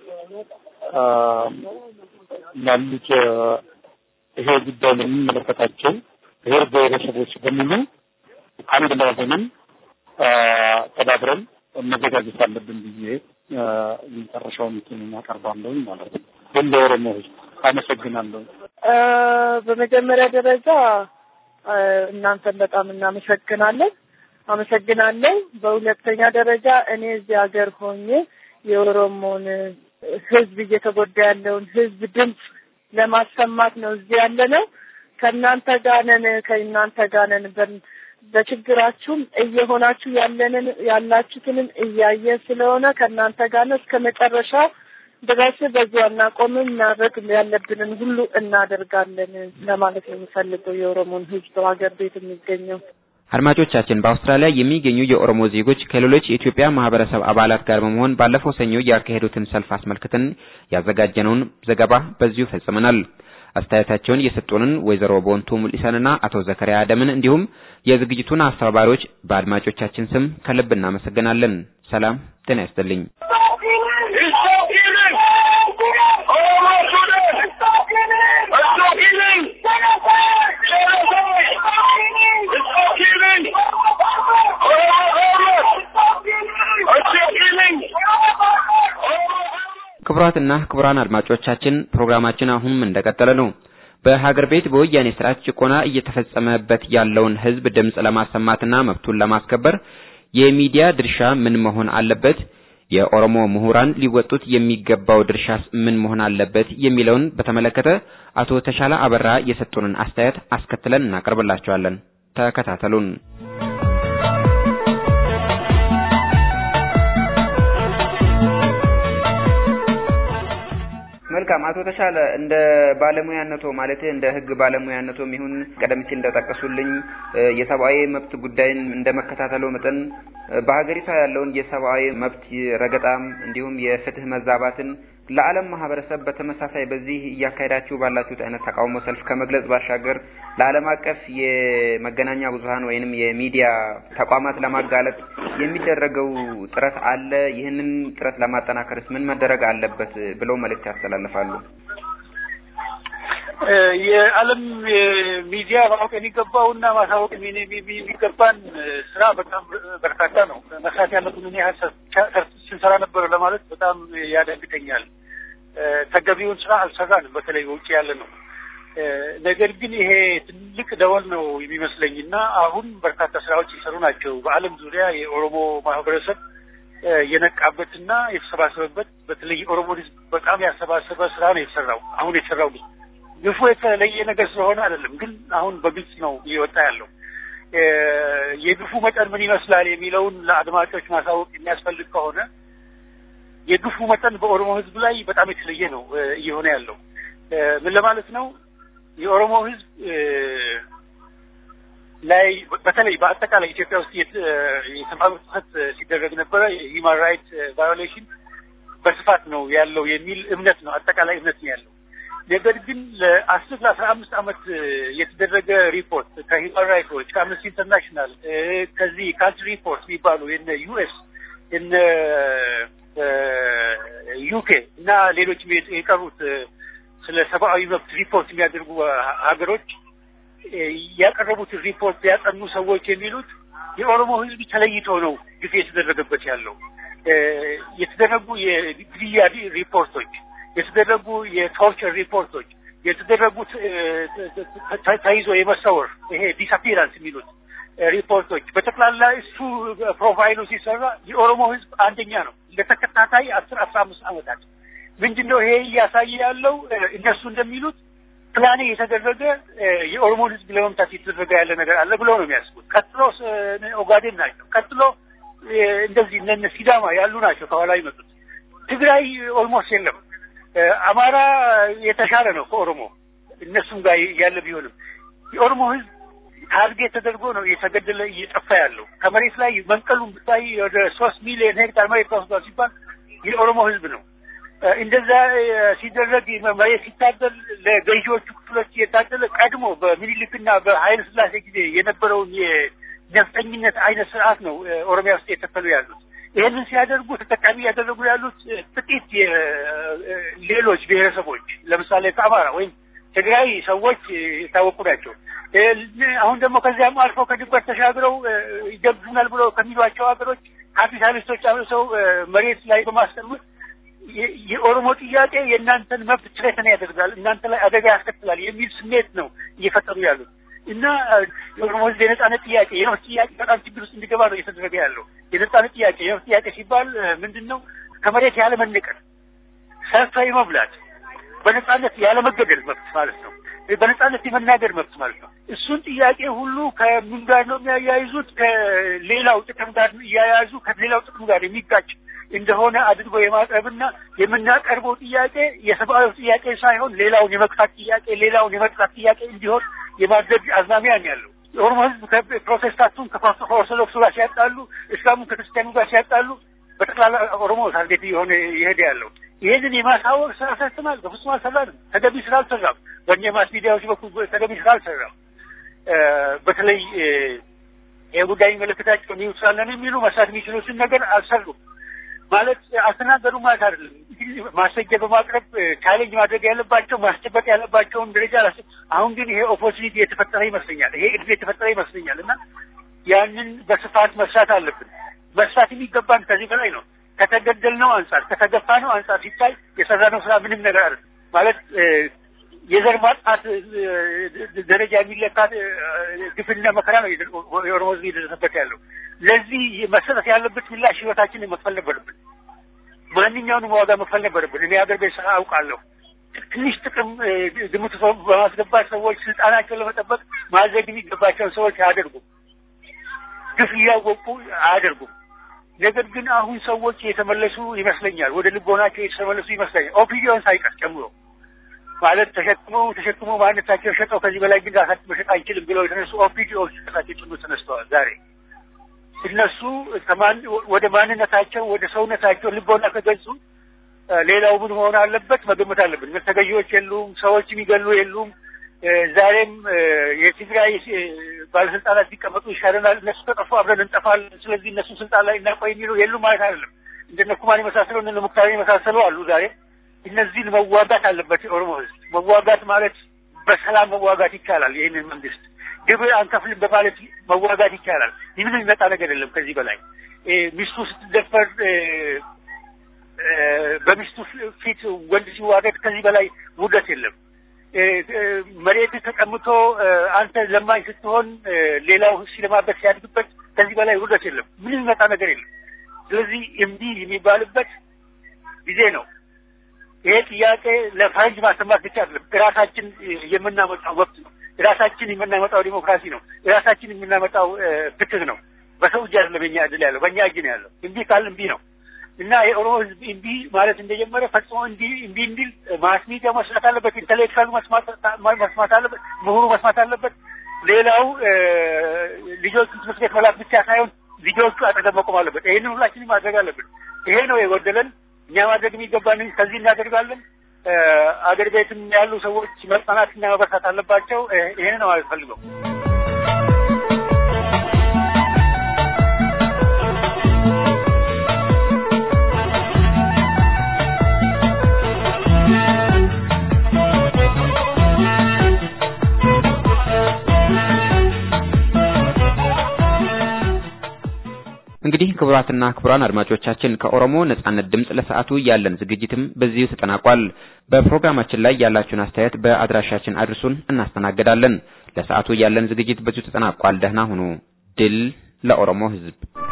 ላሉት ይሄ ጉዳይ ለሚመለከታቸው ብሔር ብሔረሰቦች በሙሉ አንድ ላይ ሆነን ተባብረን መዘጋጀት አለብን ብዬ የመጨረሻውን እንትን አቀርባለሁ ማለት ነው። ግን ለኦሮሞ ህዝብ አመሰግናለሁ። በመጀመሪያ ደረጃ እናንተን በጣም እናመሰግናለን አመሰግናለሁ። በሁለተኛ ደረጃ እኔ እዚህ ሀገር ሆኜ የኦሮሞን ህዝብ እየተጎዳ ያለውን ህዝብ ድምፅ ለማሰማት ነው እዚህ ያለ ነው። ከእናንተ ጋር ነን፣ ከእናንተ ጋር ነን። በችግራችሁም እየሆናችሁ ያለንን ያላችሁትንም እያየ ስለሆነ ከእናንተ ጋር ነው እስከ መጨረሻ ድረስ በዚሁ አናቆምም። ማድረግ ያለብንን ሁሉ እናደርጋለን ለማለት ነው የምፈልገው የኦሮሞን ህዝብ ሀገር ቤት የሚገኘው አድማጮቻችን በአውስትራሊያ የሚገኙ የኦሮሞ ዜጎች ከሌሎች የኢትዮጵያ ማህበረሰብ አባላት ጋር በመሆን ባለፈው ሰኞ ያካሄዱትን ሰልፍ አስመልክተን ያዘጋጀነውን ዘገባ በዚሁ ፈጽመናል። አስተያየታቸውን የሰጡንን ወይዘሮ ቦንቱ ሙሊሰንና አቶ ዘከሪያ አደምን እንዲሁም የዝግጅቱን አስተባባሪዎች በአድማጮቻችን ስም ከልብ እናመሰግናለን። ሰላም ጤና ይስጥልኝ። ክቡራትና ክቡራን አድማጮቻችን ፕሮግራማችን አሁንም እንደቀጠለ ነው። በሀገር ቤት በወያኔ ስርዓት ጭቆና እየተፈጸመበት ያለውን ህዝብ ድምጽ ለማሰማትና መብቱን ለማስከበር የሚዲያ ድርሻ ምን መሆን አለበት? የኦሮሞ ምሁራን ሊወጡት የሚገባው ድርሻስ ምን መሆን አለበት? የሚለውን በተመለከተ አቶ ተሻለ አበራ የሰጡንን አስተያየት አስከትለን እናቀርብላችኋለን። ተከታተሉን። መልካም አቶ ተሻለ እንደ ባለሙያነቶ ማለት እንደ ህግ ባለሙያነቶም ይሁን ቀደም ሲል እንደጠቀሱልኝ የሰብአዊ መብት ጉዳይን እንደ መከታተሉ መጠን በሀገሪቷ ያለውን የሰብአዊ መብት ረገጣም እንዲሁም የፍትህ መዛባትን ለዓለም ማህበረሰብ በተመሳሳይ በዚህ እያካሄዳችሁ ባላችሁት አይነት ተቃውሞ ሰልፍ ከመግለጽ ባሻገር ለዓለም አቀፍ የመገናኛ ብዙኃን ወይንም የሚዲያ ተቋማት ለማጋለጥ የሚደረገው ጥረት አለ። ይህንን ጥረት ለማጠናከርስ ምን መደረግ አለበት ብለው መልእክት ያስተላልፋሉ? የዓለም ሚዲያ ማወቅ የሚገባውና ማሳወቅ የሚገባን ስራ በጣም በርካታ ነው። መስራት ያለብን ምን ያህል ስንሰራ ነበረ ለማለት በጣም ያደግጠኛል። ተገቢውን ስራ አልሰራንም፣ በተለይ በውጭ ያለ ነው። ነገር ግን ይሄ ትልቅ ደወል ነው የሚመስለኝ እና አሁን በርካታ ስራዎች የሰሩ ናቸው። በዓለም ዙሪያ የኦሮሞ ማህበረሰብ የነቃበትና የተሰባሰበበት በተለይ የኦሮሞ ህዝብ በጣም ያሰባሰበ ስራ ነው የተሰራው። አሁን የተሰራው ግፉ የተለየ ነገር ስለሆነ አይደለም፣ ግን አሁን በግልጽ ነው እየወጣ ያለው። የግፉ መጠን ምን ይመስላል የሚለውን ለአድማጮች ማሳወቅ የሚያስፈልግ ከሆነ የግፉ መጠን በኦሮሞ ህዝብ ላይ በጣም የተለየ ነው እየሆነ ያለው። ምን ለማለት ነው? የኦሮሞ ህዝብ ላይ በተለይ በአጠቃላይ ኢትዮጵያ ውስጥ የሰብአዊ መብት ጥሰት ሲደረግ ነበረ። የሂውማን ራይት ቫዮሌሽን በስፋት ነው ያለው የሚል እምነት ነው አጠቃላይ እምነት ነው ያለው። ነገር ግን ለአስር ለአስራ አምስት ዓመት የተደረገ ሪፖርት ከሂውማን ራይትስ ዎች ከአምነስቲ ኢንተርናሽናል ከዚህ ካንትሪ ሪፖርት የሚባሉ የነ ዩኤስ የነ ዩኬ እና ሌሎችም የቀሩት ስለ ሰብአዊ መብት ሪፖርት የሚያደርጉ ሀገሮች ያቀረቡትን ሪፖርት ያጠኑ ሰዎች የሚሉት የኦሮሞ ህዝብ ተለይቶ ነው ግፍ የተደረገበት ያለው የተደረጉ የግድያ ሪፖርቶች የተደረጉ የቶርቸር ሪፖርቶች የተደረጉት ተይዞ የመሰወር ይሄ ዲስአፒራንስ የሚሉት ሪፖርቶች በጠቅላላ እሱ ፕሮፋይሉ ሲሰራ የኦሮሞ ህዝብ አንደኛ ነው ለተከታታይ አስር አስራ አምስት ዓመታት ምንድን ነው ይሄ እያሳየ ያለው እነሱ እንደሚሉት ፕላኔ የተደረገ የኦሮሞን ህዝብ ለመምታት የተደረገ ያለ ነገር አለ ብለው ነው የሚያስቡት። ቀጥሎ ኦጋዴን ናቸው። ቀጥሎ እንደዚህ እነ ሲዳማ ያሉ ናቸው ከኋላ ይመጡት። ትግራይ ኦልሞስት የለም። አማራ የተሻለ ነው ከኦሮሞ እነሱም ጋር ያለ ቢሆንም የኦሮሞ ህዝብ ታርጌት ተደርጎ ነው እየተገደለ እየጠፋ ያለው። ከመሬት ላይ መንቀሉን ብታይ ወደ ሶስት ሚሊዮን ሄክታር መሬት ተወስዷል ሲባል የኦሮሞ ህዝብ ነው። እንደዛ ሲደረግ መሬት ሲታደል ለገዢዎቹ ክፍሎች የታደለ ቀድሞ በሚኒሊክና በኃይለ ስላሴ ጊዜ የነበረውን የነፍጠኝነት አይነት ስርዓት ነው ኦሮሚያ ውስጥ የተከሉ ያሉት። ይህንን ሲያደርጉ ተጠቃሚ ያደረጉ ያሉት ጥቂት ሌሎች ብሔረሰቦች ለምሳሌ ከአማራ ወይም ትግራይ ሰዎች የታወቁ ናቸው። አሁን ደግሞ ከዚያም አልፈው ከድንበር ተሻግረው ይገብዙናል ብለው ከሚሏቸው ሀገሮች ካፒታሊስቶች አብሰው መሬት ላይ በማስቀመጥ የኦሮሞ ጥያቄ የእናንተን መብት ችሬተን ያደርጋል፣ እናንተ ላይ አደጋ ያስከትላል የሚል ስሜት ነው እየፈጠሩ ያሉት እና የኦሮሞ ህዝብ የነጻነት ጥያቄ የመብት ጥያቄ በጣም ችግር ውስጥ እንዲገባ ነው እየተደረገ ያለው። የነጻነት ጥያቄ የመብት ጥያቄ ሲባል ምንድን ነው? ከመሬት ያለ መነቀል፣ ሰርቶ የመብላት፣ በነጻነት ያለ መገደል መብት ማለት ነው። በነጻነት የመናገር መብት ማለት ነው። እሱን ጥያቄ ሁሉ ከምን ጋር ነው የሚያያይዙት? ከሌላው ጥቅም ጋር እያያዙ ከሌላው ጥቅም ጋር የሚጋጭ እንደሆነ አድርጎ የማቅረብና የምናቀርበው ጥያቄ የሰብአዊ ጥያቄ ሳይሆን ሌላውን የመቅጣት ጥያቄ ሌላውን የመቅጣት ጥያቄ እንዲሆን የማድረግ አዝማሚያ ነው ያለው። የኦሮሞ ህዝብ ከፕሮቴስታንቱን ከኦርቶዶክሱ ጋር ሲያጣሉ፣ እስላሙን ከክርስቲያኑ ጋር ሲያጣሉ በጠቅላላ ኦሮሞ ታርጌት የሆነ ይሄድ ያለው ይህንን የማሳወቅ ስራ ሰርተናል። በፍጹም አልሰራንም። ተገቢ ስራ አልሰራም። በእኛ ማስ ሚዲያዎች በኩል ተገቢ ስራ አልሰራም። በተለይ ይህ ጉዳይ የሚመለከታቸው ኒውስ አለን የሚሉ መስራት የሚችሉትን ነገር አልሰሩም። ማለት አልተናገሩም ማለት አይደለም። ማስረጃ በማቅረብ ቻሌንጅ ማድረግ ያለባቸው ማስጨበጥ ያለባቸውን ደረጃ አሁን ግን ይሄ ኦፖርቹኒቲ የተፈጠረ ይመስለኛል። ይሄ እድል የተፈጠረ ይመስለኛል እና ያንን በስፋት መስራት አለብን። መስራት የሚገባን ከዚህ በላይ ነው። ከተገደልነው አንጻር ከተገፋነው አንጻር ሲታይ የሰራነው ስራ ምንም ነገር አለ ማለት የዘር ማጥፋት ደረጃ የሚለካ ግፍና መከራ ነው የኦሮሞ ህዝብ እየደረሰበት ያለው። ለዚህ መሰጠት ያለበት ምላሽ ህይወታችንን መክፈል ነበረብን። ማንኛውንም ዋጋ መክፈል ነበረብን። እኔ ሀገር ቤት ስራ አውቃለሁ። ትንሽ ጥቅም ግምት በማስገባት ሰዎች ስልጣናቸውን ለመጠበቅ ማድረግ የሚገባቸውን ሰዎች አያደርጉም። ግፍ እያወቁ አያደርጉም። ነገር ግን አሁን ሰዎች የተመለሱ ይመስለኛል። ወደ ልቦናቸው የተመለሱ ይመስለኛል። ኦፒዲዮን ሳይቀር ጨምሮ ማለት ተሸክመው ተሸክመው ማንነታቸው ሸጠው ከዚህ በላይ ግን ራሳቸው መሸጥ አንችልም ብለው የተነሱ ኦፒዲዮች ራሳቸው ጭምር ተነስተዋል። ዛሬ እነሱ ከማን ወደ ማንነታቸው ወደ ሰውነታቸው ልቦና ከገጹ ሌላው ምን መሆን አለበት መገመት አለብን። ተገዢዎች የሉም፣ ሰዎች የሚገሉ የሉም። ዛሬም የትግራይ ባለስልጣናት ቢቀመጡ ይሻለናል፣ እነሱ ከጠፉ አብረን እንጠፋለን፣ ስለዚህ እነሱ ስልጣን ላይ እናቆይ የሚሉ የሉም ማለት አይደለም። እንደነ ኩማን የመሳሰሉ እነ ሙክታር የመሳሰሉ አሉ ዛሬ እነዚህን መዋጋት አለበት የኦሮሞ ህዝብ። መዋጋት ማለት በሰላም መዋጋት ይቻላል። ይህንን መንግስት ግብር አንከፍልም በማለት መዋጋት ይቻላል። ምንም የሚመጣ ነገር የለም ከዚህ በላይ ሚስቱ ስትደፈር በሚስቱ ፊት ወንድ ሲዋረድ ከዚህ በላይ ውርደት የለም። መሬት ተቀምቶ አንተ ለማኝ ስትሆን ሌላው ሲለማበት ሲያድግበት ከዚህ በላይ ውርደት የለም። ምንም የሚመጣ ነገር የለም። ስለዚህ እምቢ የሚባልበት ጊዜ ነው። ይሄ ጥያቄ ለፈረንጅ ማሰማት ብቻ አይደለም። ራሳችን የምናመጣው መብት ነው። ራሳችን የምናመጣው ዲሞክራሲ ነው። ራሳችን የምናመጣው ፍትህ ነው። በሰው እጅ አይደለም የኛ እድል ያለው፣ በእኛ እጅ ነው ያለው። እምቢ ካል እምቢ ነው እና የኦሮሞ ህዝብ እምቢ ማለት እንደጀመረ ፈጽሞ እንዲ እምቢ እንዲል ማስ ሚዲያ መስማት አለበት። ኢንተሌክቹዋሉ መስማት አለበት። ምሁሩ መስማት አለበት። ሌላው ልጆቹ ትምህርት ቤት መላክ ብቻ ሳይሆን ልጆቹ አጠገብ መቆም አለበት። ይህንን ሁላችንም ማድረግ አለብን። ይሄ ነው የጎደለን። እኛ ማድረግ የሚገባን ከዚህ እናደርጋለን። አገር ቤትም ያሉ ሰዎች መጽናናትና መበርታት አለባቸው። ይሄን ነው ማለት ፈልገው እንግዲህ ክቡራትና ክቡራን አድማጮቻችን ከኦሮሞ ነጻነት ድምፅ ለሰዓቱ ያለን ዝግጅትም በዚሁ ተጠናቋል። በፕሮግራማችን ላይ ያላችሁን አስተያየት በአድራሻችን አድርሱን፣ እናስተናግዳለን። ለሰዓቱ ያለን ዝግጅት በዚሁ ተጠናቋል። ደህና ሁኑ። ድል ለኦሮሞ ሕዝብ!